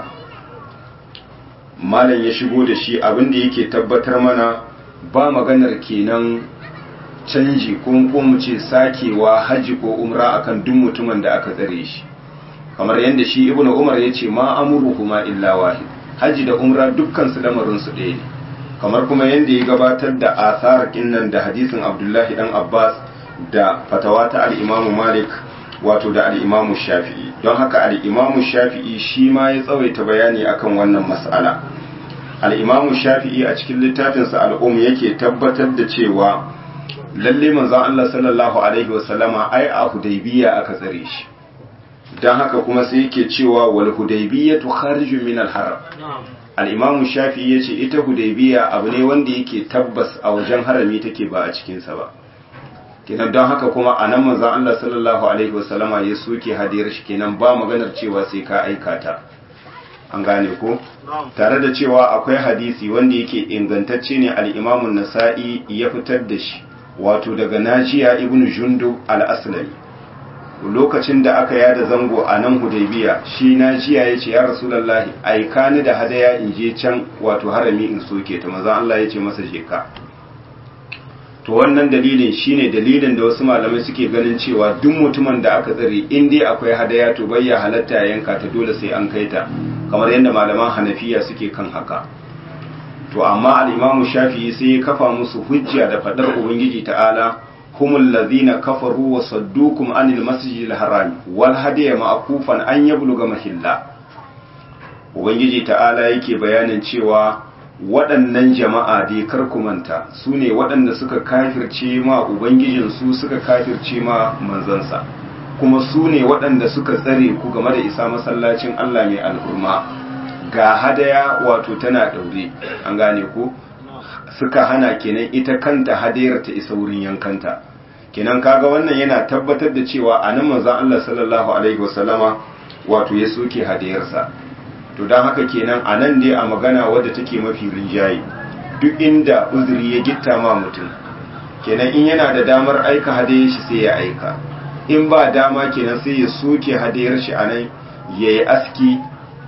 malam ya shigo da shi abin da yake tabbatar mana ba maganar kenan canji ko mu ce sakewa hajji ko umra akan duk mutumin da aka tsare shi kamar yadda shi ibnu umar ya ce ma amuruhuma illa wahid hajji da umra dukkan su lamarin su ɗaya ne kamar kuma yadda ya gabatar da asar kinnan da hadisin abdullahi dan abbas da fatawa ta al-imamu malik wato da al-imamu shafi'i don haka al-imamu shafi'i shi ma ya tsawaita bayani akan wannan mas'ala al-imamu shafi'i a cikin littafinsa al'um yake tabbatar da cewa lalle manzon Allah sallallahu alaihi wasallama ai a hudaybiya aka tsare shi don haka kuma sai yake cewa wal hudaybiyatu kharijun min al haram al imamu shafi yace ita hudaybiya abu ne wanda yake tabbas a wajen harami take ba a cikin sa ba kenan don haka kuma anan manzon Allah sallallahu alaihi wasallama ya soke hadiyar shi kenan ba maganar cewa sai ka aikata an gane ko tare da cewa akwai hadisi wanda yake ingantacce ne al imamu nasa'i ya fitar da shi wato daga najiya ibnu jundub al-aslami lokacin da aka yada zango a nan hudaybiya shi na jiya ya ce ya rasulallahi aika ni da hadaya in je can wato harami in soke ta maza Allah ya ce masa je ka to wannan dalilin shine dalilin da wasu malamai suke ganin cewa duk mutumin da aka tsare in dai akwai hadaya to bai ya halatta ya yanka ta dole sai an kai ta kamar yadda malaman hanafiya suke kan haka to amma al-imamu shafi'i sai ya kafa musu hujja da fadar ubangiji ta'ala هم الذين كفروا وصدوكم عن المسجد الحرام والهدي معكوفا أن يبلغ محلا ubangiji ta'ala yake bayanin cewa waɗannan jama'a dai manta su ne waɗanda suka kafirce ma ubangijinsu suka kafirce ma manzansa kuma su ne waɗanda suka tsare ku game da isa masallacin Allah mai alhurma ga hadaya wato tana ɗaure an gane ku suka hana kenan ita kanta hadayar ta isa wurin yankanta kenan kaga wannan yana tabbatar da cewa a nan manzon Allah sallallahu alaihi wasallama wato ya soke hadayarsa to don haka kenan a nan dai a magana wadda take mafi rinjaye duk inda uzuri ya gitta ma mutum kenan in yana da damar aika hadayar shi sai ya aika in ba dama kenan sai ya soke hadayar shi a nan ya yi aski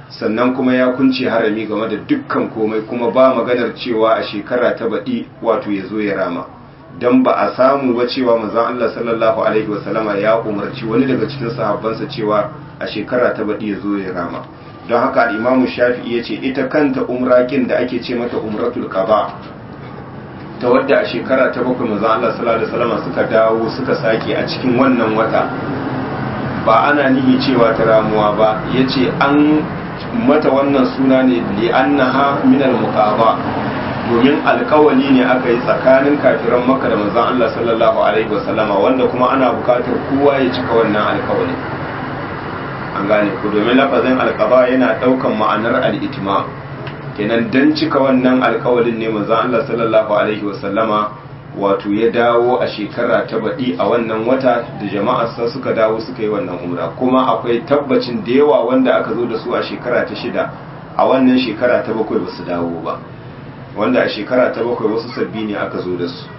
sannan kuma ya kunce harami game da dukkan komai kuma ba maganar cewa a shekara ta baɗi wato ya zo ya rama don ba a samu ba cewa manzon Allah sallallahu alaihi wasallama ya umarci wani daga cikin sahabbansa cewa a shekara ta baɗi ya zo ya rama don haka al'imamu shafi'i ya ce ita kanta umrakin da ake ce mata umratul qaba ta wadda a shekara ta bakwai manzon Allah sallallahu alaihi wasallama suka dawo suka sake a cikin wannan wata ba ana nihi cewa ta ramuwa ba yace an mata wannan suna ne li'annaha min al-muqaba domin alkawali ne aka yi tsakanin kafiran makka da manzon Allah sallallahu alaihi wasallama wanda kuma ana bukatar kowa ya cika wannan alkawali an gane ku domin lafazin alqaba yana daukan ma'anar al-itmam kenan dan cika wannan alkawalin ne manzon Allah sallallahu alaihi wasallama wato ya dawo a shekara ta baɗi a wannan wata da jama'arsa suka dawo suka yi wannan umra kuma akwai tabbacin da yawa wanda aka zo da su a shekara ta shida a wannan shekara ta bakwai ba su dawo ba wanda a shekara ta bakwai wasu sabbi ne aka zo da su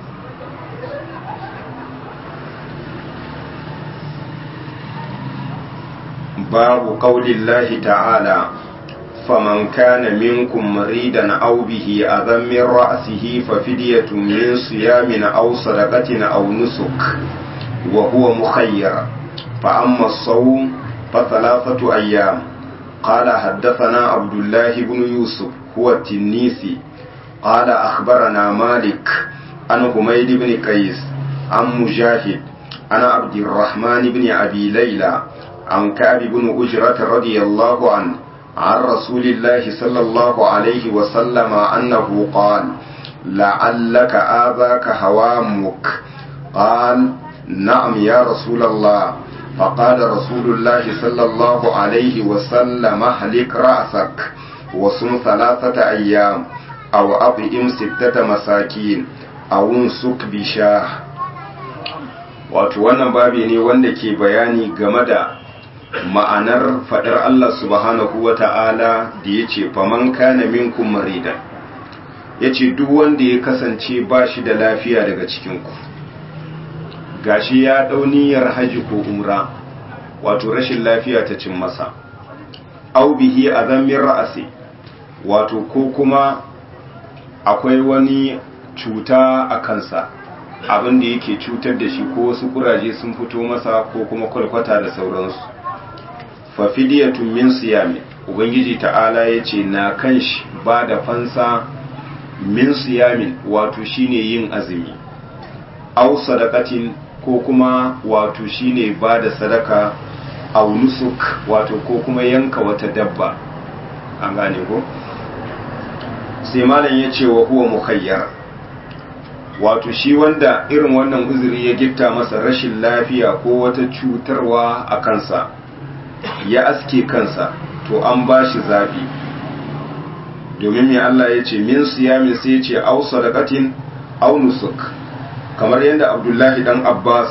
babu qaulillahi ta'ala faman kana minkum maridan aw bihi adhan min ra'sihi fa fidyatun min siyamin aw sadaqatin aw nusuk wa huwa mukhayyar fa amma as-sawm fa thalathatu ayyam قال حدثنا عبد الله بن يوسف هو التنيسي قال أخبرنا مالك عن حميد بن قيس عن مجاهد عن عبد الرحمن بن أبي ليلى عن كعب بن أجرة رضي الله عنه عن رسول الله صلى الله عليه وسلم أنه قال لعلك آذاك هوامك قال نعم يا رسول الله فقال رسول الله صلى الله عليه وسلم احلق رأسك وصم ثلاثة أيام أو أطعم ستة مساكين أو انسك بشاه wato wannan babi ne wanda ke bayani game da ma'anar faɗar Allah subhanahu wa ta'ala da ya ce faman kana minkum maridan ya ce duk wanda ya kasance ba shi da lafiya daga cikinku gashi ya ɗau niyyar haji ko umra wato rashin lafiya ta cin masa au bihi azamin ra'asi wato ko kuma akwai wani cuta a kansa abin da yake cutar da shi ko wasu kuraje sun fito masa ko kuma kwalkwata da sauransu fa fidiyatun min siyami ubangiji ta'ala ya ce na kan shi ba da fansa min siyamin wato shine yin azumi au sadaqatin ko kuma wato shine ba da sadaka au nusuk wato ko kuma yanka wata dabba an gane ko sai malam ya ce wa huwa mukhayyar wato shi wanda irin wannan uzuri ya gitta masa rashin lafiya ko wata cutarwa a kansa ya aske kansa to an ba shi zafi domin mai Allah ya ce min siyamin sai ya ce au sadaqatin au nusuk kamar yadda abdullahi dan abbas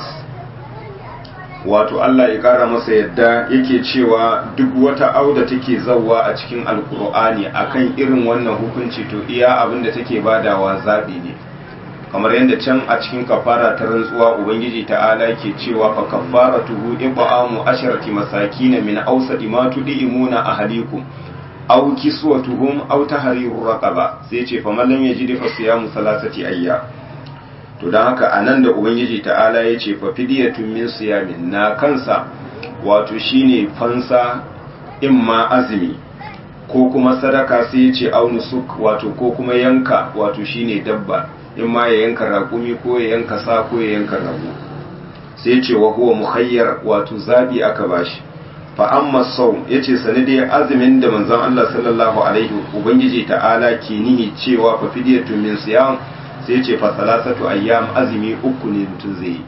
wato Allah ya kara masa yadda yake cewa duk wata auda take zawwa a cikin alkur'ani akan irin wannan hukunci to iya abin da take badawa zabi ne kamar yadda can a cikin kafara ta rantsuwa ubangiji ta'ala ke cewa fa kafaratuhu ib'amu asharati masakin min awsadi ma tudimuna ahlikum aw kiswatuhum aw tahriru raqaba sai ce fa man lam yajid fa siyamu salasati ayya to dan haka anan da ubangiji ta'ala ya ce fa fidiyatun min siyamin na kansa wato shine fansa imma azumi ko kuma sadaka sai ya ce aw nusuk wato ko kuma yanka wato shine dabba in ma ya yanka raƙumi ko ya yanka sa ko ya yanka rago sai ce wa huwa mukhayyar wato zabi aka bashi fa amma sau yace sanadi azumin da manzon Allah sallallahu alaihi ubangiji ta'ala ke nihi cewa fa fidiyatu min siyam sai yace fa salasatu ayyam azumi uku ne mutum zai yi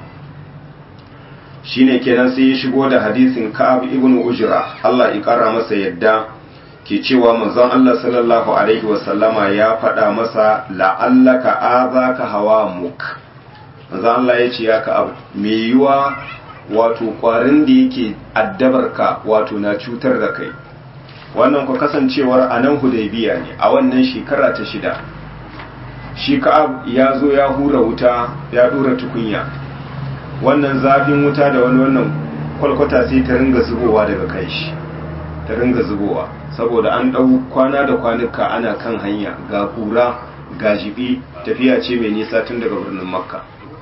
shine kenan sai ya shigo da hadisin Ka'ab ibn Ujra Allah ya kara masa yadda ke cewa manzon Allah sallallahu alaihi wasallama ya faɗa masa la'allaka azaka hawa muk manzon Allah ya ce ya ka abu me yiwa wato kwarin da yake addabar ka wato na cutar da kai wannan ku kasancewar a nan hudaybiya ne a wannan shekara ta shida shi ka'ab ya zo ya hura wuta ya dora tukunya wannan zafin wuta da wani wannan kwalkwata sai ta ringa zubowa daga kai shi ta ringa zubowa saboda an ɗau kwana da kwanuka ana kan hanya ga kura ga jibi tafiya ce mai nisa tun daga birnin makka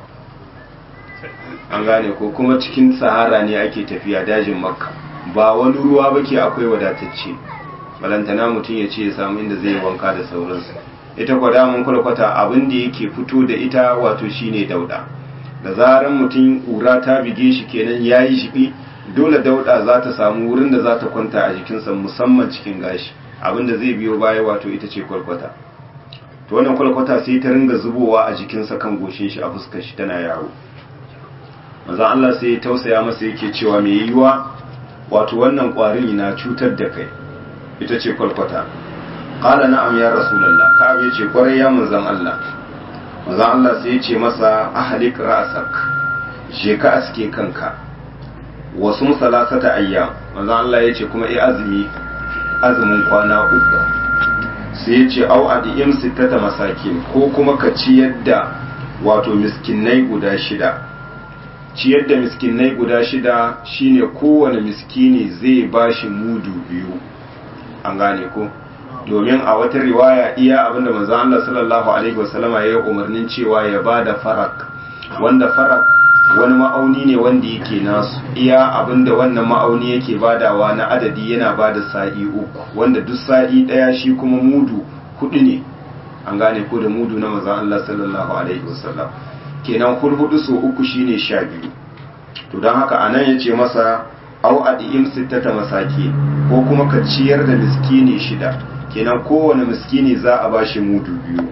an gane ko kuma cikin sahara ne ake tafiya dajin makka ba wani ruwa ba ke akwai wadatacce balantana mutum ya ce ya samu inda zai wanka da sauransu ita kwa damun kwalkwata abin da yake fito da ita wato shine dauda da zaran mutum kura ta bige shi kenan ya yi shiɓi dole dauda za ta samu wurin da za ta kwanta a jikinsa musamman cikin gashi abin da zai biyo baya wato ita ce kwalkwata to wannan kwalkwata sai ta ringa zubowa a jikinsa kan goshin shi a fuskar shi tana yawo manzon Allah sai ya tausaya masa yake cewa me yiwa wato wannan kwarin na cutar da kai ita ce kwalkwata qala na'am ya rasulullah ka ya ce kwarai ya manzon Allah manzon Allah sai ya ce masa ahlik ra'sak je ka aske kanka wasu salasata ayyam manzon Allah ya ce kuma ai azumi azumin kwana uku sai ya ce au adiyim sittata masakin ko kuma ka ciyar da wato miskinai guda shida ciyar da miskinai guda shida shine kowane miskini zai bashi mudu biyu an gane ko domin a wata riwaya iya abinda manzo Allah sallallahu alaihi wasallama ya yi umarnin cewa ya bada farak wanda farak wani ma'auni ne wanda yake nasu iya abinda wannan ma'auni yake badawa na adadi yana bada sa'i uku wanda duk sa'i daya shi kuma mudu hudu ne an gane ko da mudu na manzo Allah sallallahu alaihi wasallam kenan hurhudu so uku shine sha biyu to don haka anan yace masa au adi'im sittata masaki ko kuma ka ciyar da miskini shida kenan kowane miskini za a bashi mudu biyu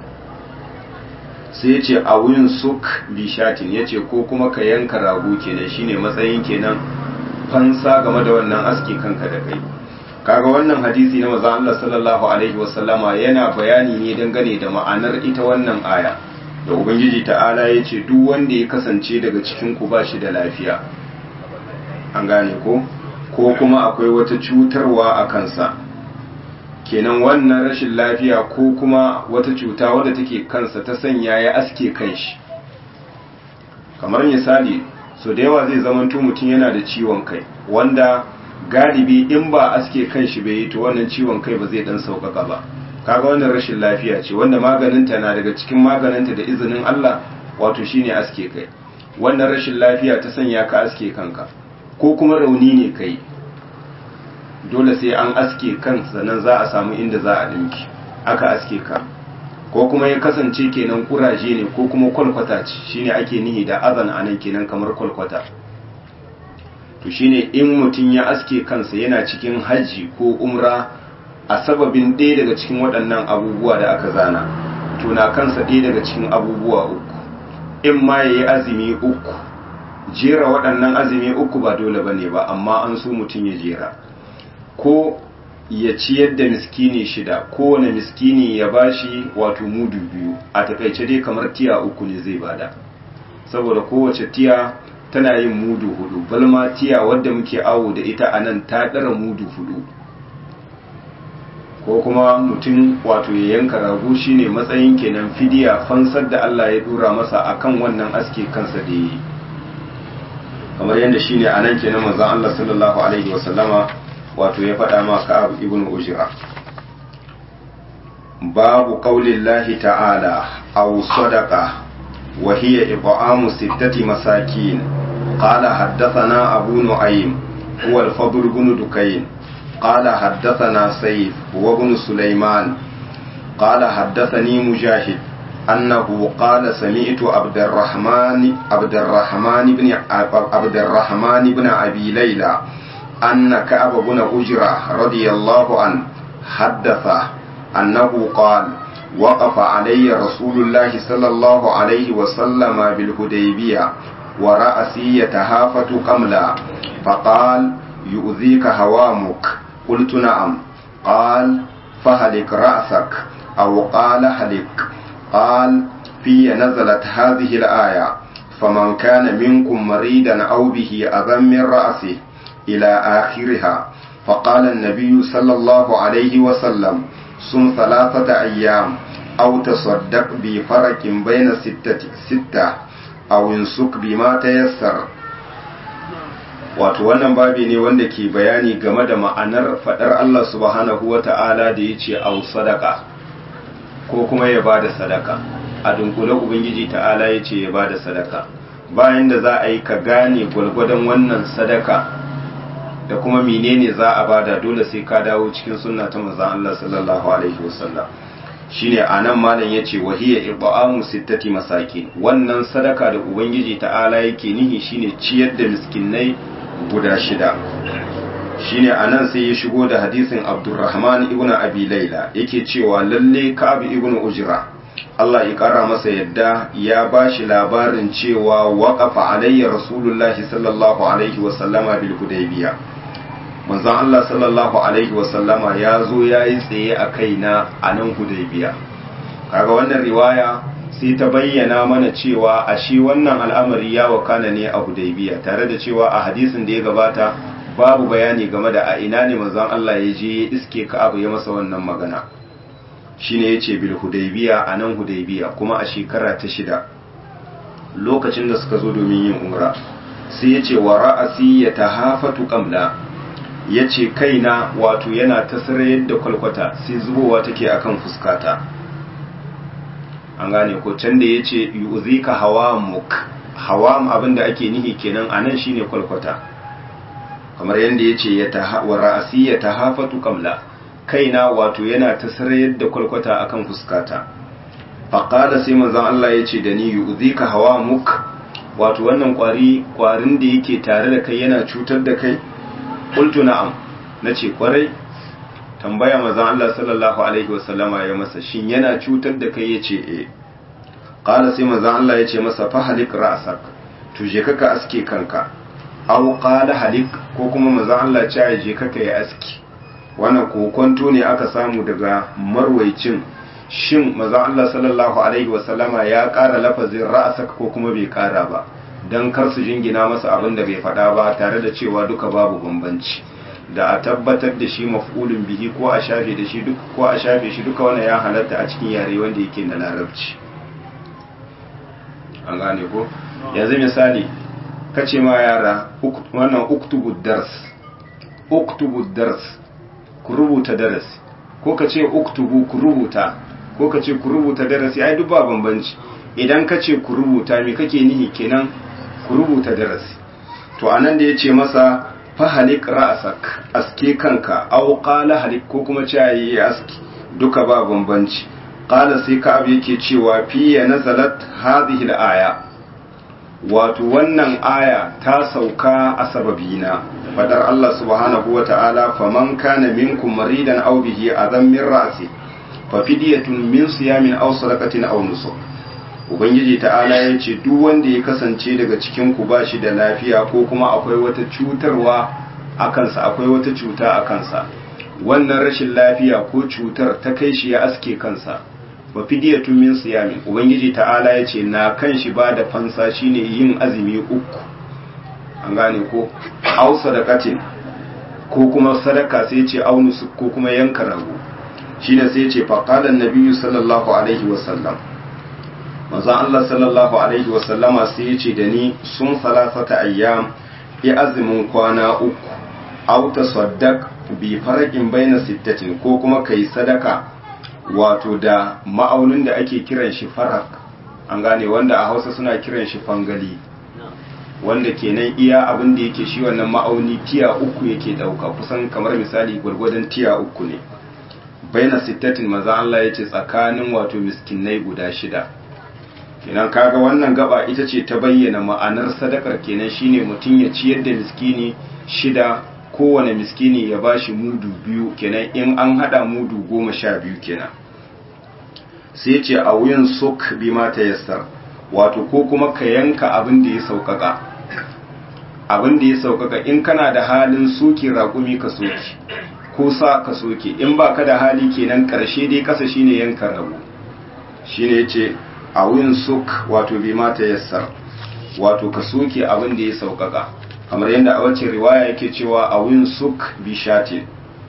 sai yace a wuyin suk bishatin yace ko kuma ka yanka rago kenan shine matsayin kenan fansa game da wannan aski kanka da kai kaga wannan hadisi na manzo Allah sallallahu alaihi wasallama yana bayani ne dangane da ma'anar ita wannan aya da ubangiji ta'ala ya ce duk wanda ya kasance daga cikin ku ba shi da lafiya an gane ko ko kuma akwai wata cutarwa a kansa kenan wannan rashin lafiya ko kuma wata cuta wadda take kansa ta sanya ya aske kanshi kamar misali so da yawa zai zamanto mutum yana da ciwon kai wanda galibi in ba aske kanshi bai yi to wannan ciwon kai ba zai dan sauƙaƙa ba kaga wannan rashin lafiya ce wanda maganinta na daga cikin maganinta da izinin Allah wato shine aske kai wannan rashin lafiya ta sanya ka aske kanka ko kuma rauni ne kai dole sai an aske kan sannan za a samu inda za a dinki aka aske ka ko kuma ya kasance kenan kuraje ne ko kuma kwalkwata ce shine ake nihi da azan anan kenan kamar kwalkwata to shine in mutum ya aske kansa yana cikin hajji ko umra a sababin ɗaya daga cikin waɗannan abubuwa da aka zana tuna kansa ɗaya daga cikin abubuwa uku in ma ya yi azumi uku jera waɗannan azumi uku ba dole ba ne ba amma an so mutum ya jera ko ya ciyar da miskini shida kowane miskini ya bashi wato mudu biyu a takaice dai kamar tiya uku ne zai bada saboda kowace tiya tana yin mudu hudu balma tiya wadda muke awo da ita a nan ta ɗara mudu hudu ko kuma mutum wato ya yanka rago shine matsayin kenan fidiya fansar da Allah ya dura masa akan wannan aske kansa da yi kamar yadda shine a nan kenan manzon Allah sallallahu alaihi wasallama wato ya faɗa ma Ka'ab ibn Ujra babu qaulillahi ta'ala aw sadaqa wa hiya it'amu sittati masakin qala haddathana abu nu'aym huwa al-fadl ibn dukayn قال حدثنا سيف وابن سليمان قال حدثني مجاهد أنه قال سمعت عبد الرحمن عبد الرحمن بن عبد الرحمن بن أبي ليلى أن كعب بن أجرة رضي الله عنه حدث أنه قال وقف علي رسول الله صلى الله عليه وسلم بالهديبية ورأسي يتهافت قملا فقال يؤذيك هوامك قلت نعم قال فهلك رأسك أو قال هلك قال في نزلت هذه الآية فمن كان منكم مريدا أو به أذى من رأسه إلى آخرها فقال النبي صلى الله عليه وسلم صم ثلاثة أيام أو تصدق بفرق بين ستة ستة أو انسك بما تيسر wato wannan babi ne wanda ke bayani game da ma'anar fadar Allah subhanahu wata'ala da ya ce au sadaka ko kuma ya bada sadaka a dunkule ubangiji ta'ala ya ce ya bada sadaka bayan da za a yi ka gane gwalgwadon wannan sadaka da kuma menene za a bada dole sai ka dawo cikin sunna ta manzon Allah sallallahu alaihi wasallam shine anan malam yace wahiya ibaamu sittati masakin wannan sadaka da ubangiji ta'ala yake nihi shine ciyar da miskinai guda shida shine anan sai ya shigo da hadisin Abdurrahman ibn Abi Layla yake cewa lalle Ka'ab ibn Ujra Allah ya kara masa yadda ya bashi labarin cewa waqafa alayya Rasulullahi sallallahu alaihi wa sallama bil Hudaybiyah manzon Allah sallallahu alaihi wa sallama ya zo yayi tsaye a kaina a nan Hudaybiyah kaga wannan riwaya sai ta bayyana mana cewa a shi wannan al'amari ya wakana ne a Hudaybiyah tare da cewa a hadisin da ya gabata babu bayani game da a ina ne manzon Allah ya je iske Ka'ab ya masa wannan magana shine yace bil hudaybiya a nan hudaybiya kuma a shekara ta shida lokacin da suka zo domin yin umra sai yace wa ra'asi yatahafatu qamla yace kaina wato yana ta sarayar da kwalkwata sai zubowa take akan fuskata an gane ko can da yace yuzika hawamuk hawam abinda ake nihi kenan anan shine kwalkwata kamar yadda yace ya wa ra'asi yatahafatu qamla kaina wato yana ta sarayar da kwalkwata akan fuskata faƙada sai manzon Allah ya ce da ni yu'zika hawa muk wato wannan ƙwari ƙwarin da yake tare da kai yana cutar da kai qultu na'am nace kwarai tambaya manzon Allah sallallahu alaihi wasallama ya masa shin yana cutar da kai yace eh qala sai manzon Allah ya ce masa fa halik ra'sak to je ka aske kanka aw qala halik ko kuma manzon Allah ya ce je ka yi aski wannan kokonto ne aka samu daga marwaicin shin maza Allah sallallahu alaihi wasallama ya ƙara lafazin ra'asak ko kuma bai ƙara ba don kar su jingina masa abin da bai faɗa ba tare da cewa duka babu bambanci da a tabbatar da shi maf'ulun bihi ko a shafe da shi duk ko a shafe shi duka wannan ya halatta a cikin yare wanda yake na larabci an gane ko yanzu misali kace ma yara wannan uktubu dars uktubu dars ku rubuta darasi ko ka ce uktubu ku rubuta ko ka ce ku rubuta darasi ai duk ba bambanci idan ka ce ku rubuta me kake nihi kenan ku rubuta darasi to anan da yace masa fa halik ra'sak aske kanka aw qala halik ko kuma ce yi aski duka ba bambanci qala sai ka abu yake cewa fi ya nazalat hadhihi al-aya wato wannan aya ta sauka a sababina fadar Allah subhanahu wa ta'ala faman kana minkum maridan aw bihi adam min ra'si fa fidyatun min siyamin aw sadaqatin aw nusuk ubangiji ta'ala ya ce duk wanda ya kasance daga cikin ku bashi da lafiya ko kuma akwai wata cutarwa a kansa akwai wata cuta a kansa wannan rashin lafiya ko cutar ta kai shi ya aske kansa wa fidiyatun min siyamin ubangiji ta'ala ya ce na kan shi ba da fansa shine yin azumi uku an gane ko au sadakatin ko kuma sadaka sai ce au nusuk ko kuma yanka rago shine sai ce faqala annabiyyu sallallahu alaihi wasallam manzon Allah sallallahu alaihi wasallama sai ya ce da ni sun salasata ayyam ya azumin kwana uku au tasaddaq bi farqin baina sittatin ko kuma kai sadaka wato da ma'aunin da ake kiran shi farak an gane wanda a hausa suna kiran shi fangali wanda kenan iya abin da yake shi wannan ma'auni tiya uku yake dauka kusan kamar misali gwargwadon tiya uku ne baina sittatin maza Allah ya ce tsakanin wato miskinai guda shida kenan kaga wannan gaba ita ce ta bayyana ma'anar sadakar kenan shine mutum ya ciyar da miskini shida kowane miskini ya bashi mudu biyu kenan in an hada mudu goma sha biyu kenan sai ce a wuyan suk bi ma ta yassar wato ko kuma ka yanka abin da ya saukaka abin da ya saukaka in kana da halin soke raƙumi ka soke ko sa ka soke in ba ka da hali kenan ƙarshe dai ƙasa shine yanka rago shine yace a wuyan suk wato bi ma ta yassar wato ka soke abin da ya saukaka kamar yadda a wacce riwaya yake cewa a win suk bishatin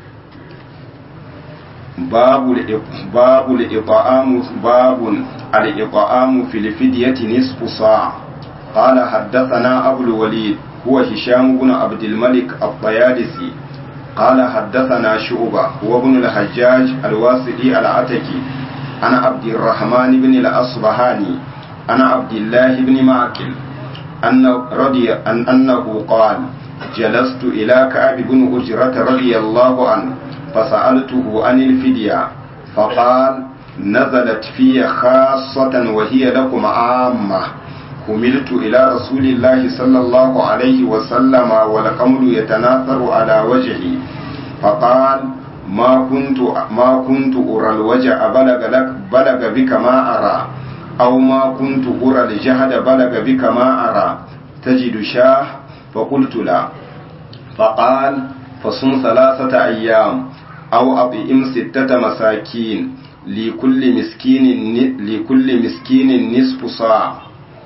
babu al-iqamu babun al-iqamu fil fidyati nisfu sa'a qala haddathana abu al-walid هو هشام بن عبد الملك الطيالسي قال حدثنا شعبة هو ابن الحجاج الواسطي العتكي عن عبد الرحمن بن الأصبهاني عن عبد الله بن معقل أن رضي أن أنه قال جلست إلى كعب بن أجرة رضي الله عنه فسألته عن الفدية فقال نزلت في خاصة وهي لكم عامة حملت إلى رسول الله صلى الله عليه وسلم والقمل يتناثر على وجهي فقال ما كنت ما كنت أرى الوجع بلغ لك بلغ بك ما أرى أو ما كنت أرى الجهد بلغ بك ما أرى تجد شاه فقلت لا فقال فصم ثلاثة أيام أو أطعم ستة مساكين لكل مسكين لكل مسكين نصف صاع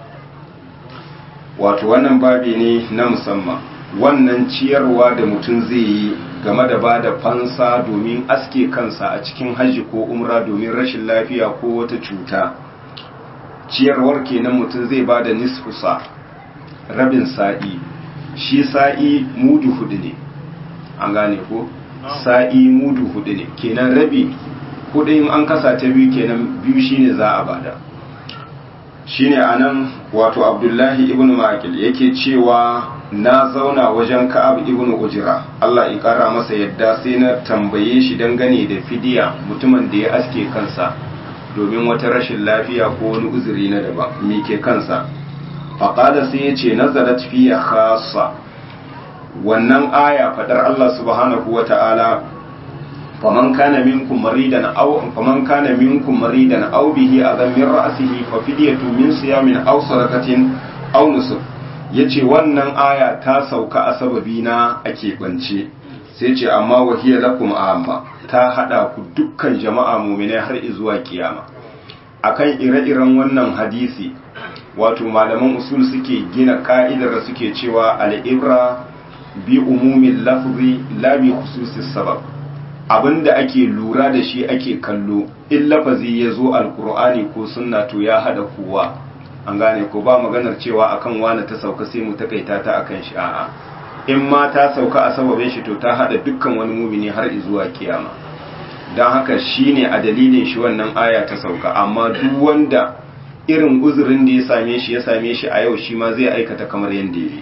wato wannan babi ne na musamman wannan ciyarwa da mutum zai yi game da ba da fansa domin aske kansa a cikin hajji ko umra domin rashin lafiya ko wata cuta ciyarwar kenan mutum zai ba da nisfusa rabin sa'i shi sa'i mudu hudu ne an gane ko sa'i mudu hudu ne kenan rabi hudu in an kasa ta biyu kenan biyu shine za a bada shine anan wato abdullahi ibn ma'akil yake cewa na zauna wajen ka'ab ibn ujira Allah ya kara masa yadda sai na tambaye shi dangane da fidiya mutumin da ya aske kansa domin wata rashin lafiya ko wani uzuri na daban me ke kansa faqala sai ya ce nazarat fiya khassa wannan aya fadar Allah subhanahu wata'ala faman kana minkum maridan aw faman kana minkum maridan aw bihi adam min ra'sihi fa fidyatu min siyamin aw sadaqatin aw nusuk yace wannan aya ta sauka a sababi na ake bance sai ce amma wahiya lakum amma ta hada ku dukkan jama'a mu'minai har zuwa kiyama akan ire-iren wannan hadisi wato malaman usul suke gina ka'idar da suke cewa al-ibra bi umumin lafzi la bi khususis sabab abinda ake lura da shi ake kallo in lafazi ya zo alkur'ani ko sunna to ya hada kowa an gane ko ba maganar cewa akan wani ta sauka sai mu takaita ta akan shi a'a in ma ta sauka a sababin shi to ta hada dukkan wani mumini har zuwa kiyama don haka shine a dalilin shi wannan aya ta sauka amma duk wanda irin uzurin da ya same shi ya same shi a yau shi ma zai aikata kamar yadda ya yi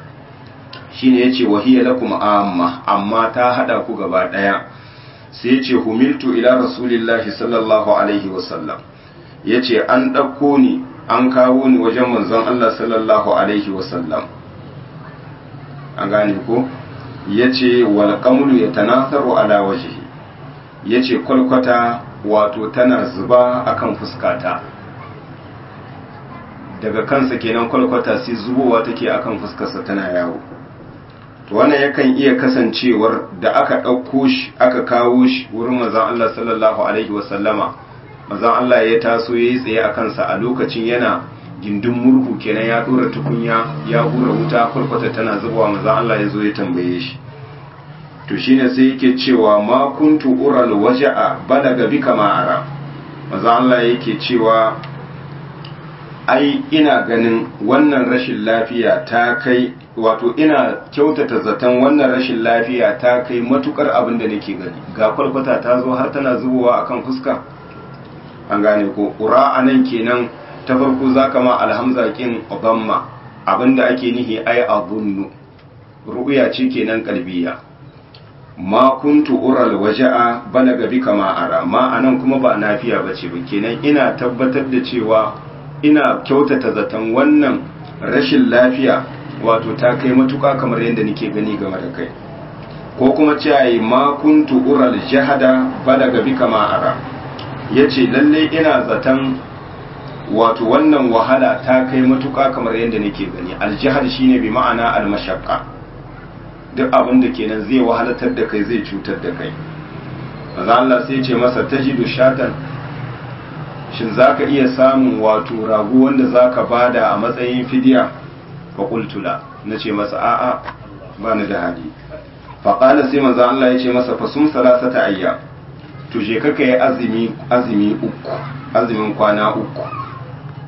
shine yace wahiya lakum amma amma ta hada ku gaba daya sai yace humiltu ila rasulillahi sallallahu alaihi wasallam yace an dauko ni an kawo ni wajen manzon Allah sallallahu alaihi wasallam an gane ko yace wal qamlu yatanasaru ala wajhi yace kwalkwata wato tana zuba akan fuskata daga kansa kenan kwalkwata sai zubowa take akan fuskarsa tana yawo to wannan yakan iya kasancewar da aka ɗauko shi aka kawo shi wurin manzon Allah sallallahu alaihi wasallama manzon Allah ya taso yayi tsaye a kansa a lokacin yana gindin murhu kenan ya dora tukunya ya hura wuta kwalkwata tana zubawa manzon Allah ya zo ya tambaye shi to shine sai yake cewa ma kuntu ural waja'a balaga bika ma ara manzon Allah yake cewa ai ina ganin wannan rashin lafiya ta kai wato ina kyautata zaton wannan rashin lafiya ta kai matukar abin da nake gani ga kwalkwata ta zo har tana zubowa akan fuska an gane ko ƙura a nan kenan ta farko za ka ma alhamza kin obamma abinda ake nihi ai abunnu ru'ya ce kenan kalbiya ma kuntu ural waja'a balaga bika ma ara ma anan kuma ba nafiya bace ba kenan ina tabbatar da cewa ina kyautata zaton wannan rashin lafiya wato ta kai matuka kamar yadda nake gani game da kai ko kuma cewa ma kuntu ural jahada balaga bika ma ara yace lalle ina zaton wato wannan wahala ta kai matuka kamar yadda nake gani aljihad shine bi ma'ana almashaqqa duk abin da kenan zai wahalatar da kai zai cutar da kai maza Allah sai ce masa tajidu shatan shin zaka iya samun wato rago wanda zaka bada a matsayin fidiya fa qultu la nace masa a'a ba ni da hali fa qala sai maza Allah ya ce masa fasum salasata ayyam to je kaka yi azumi azumi uku azumin kwana uku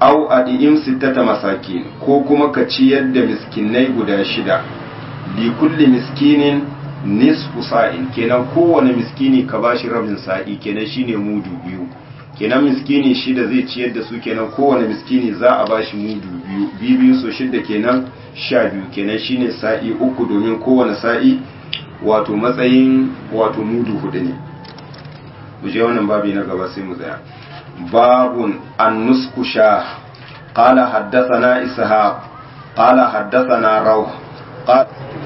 au adi'im sittata masakin ko kuma ka ciyar da miskinai guda shida li kulli miskinin nisfu sa'in kenan kowane miskini ka bashi rabin sa'i kenan shine mudu biyu kenan miskini shida zai ciyar da su kenan kowane miskini za a bashi mudu biyu biyu biyu so shida kenan sha biyu kenan shine sa'i uku domin kowane sa'i wato matsayin wato mudu hudu ne mu je wannan babi na gaba sai mu tsaya babun an-nusku sha qala haddathana ishaq qala haddathana rawh qala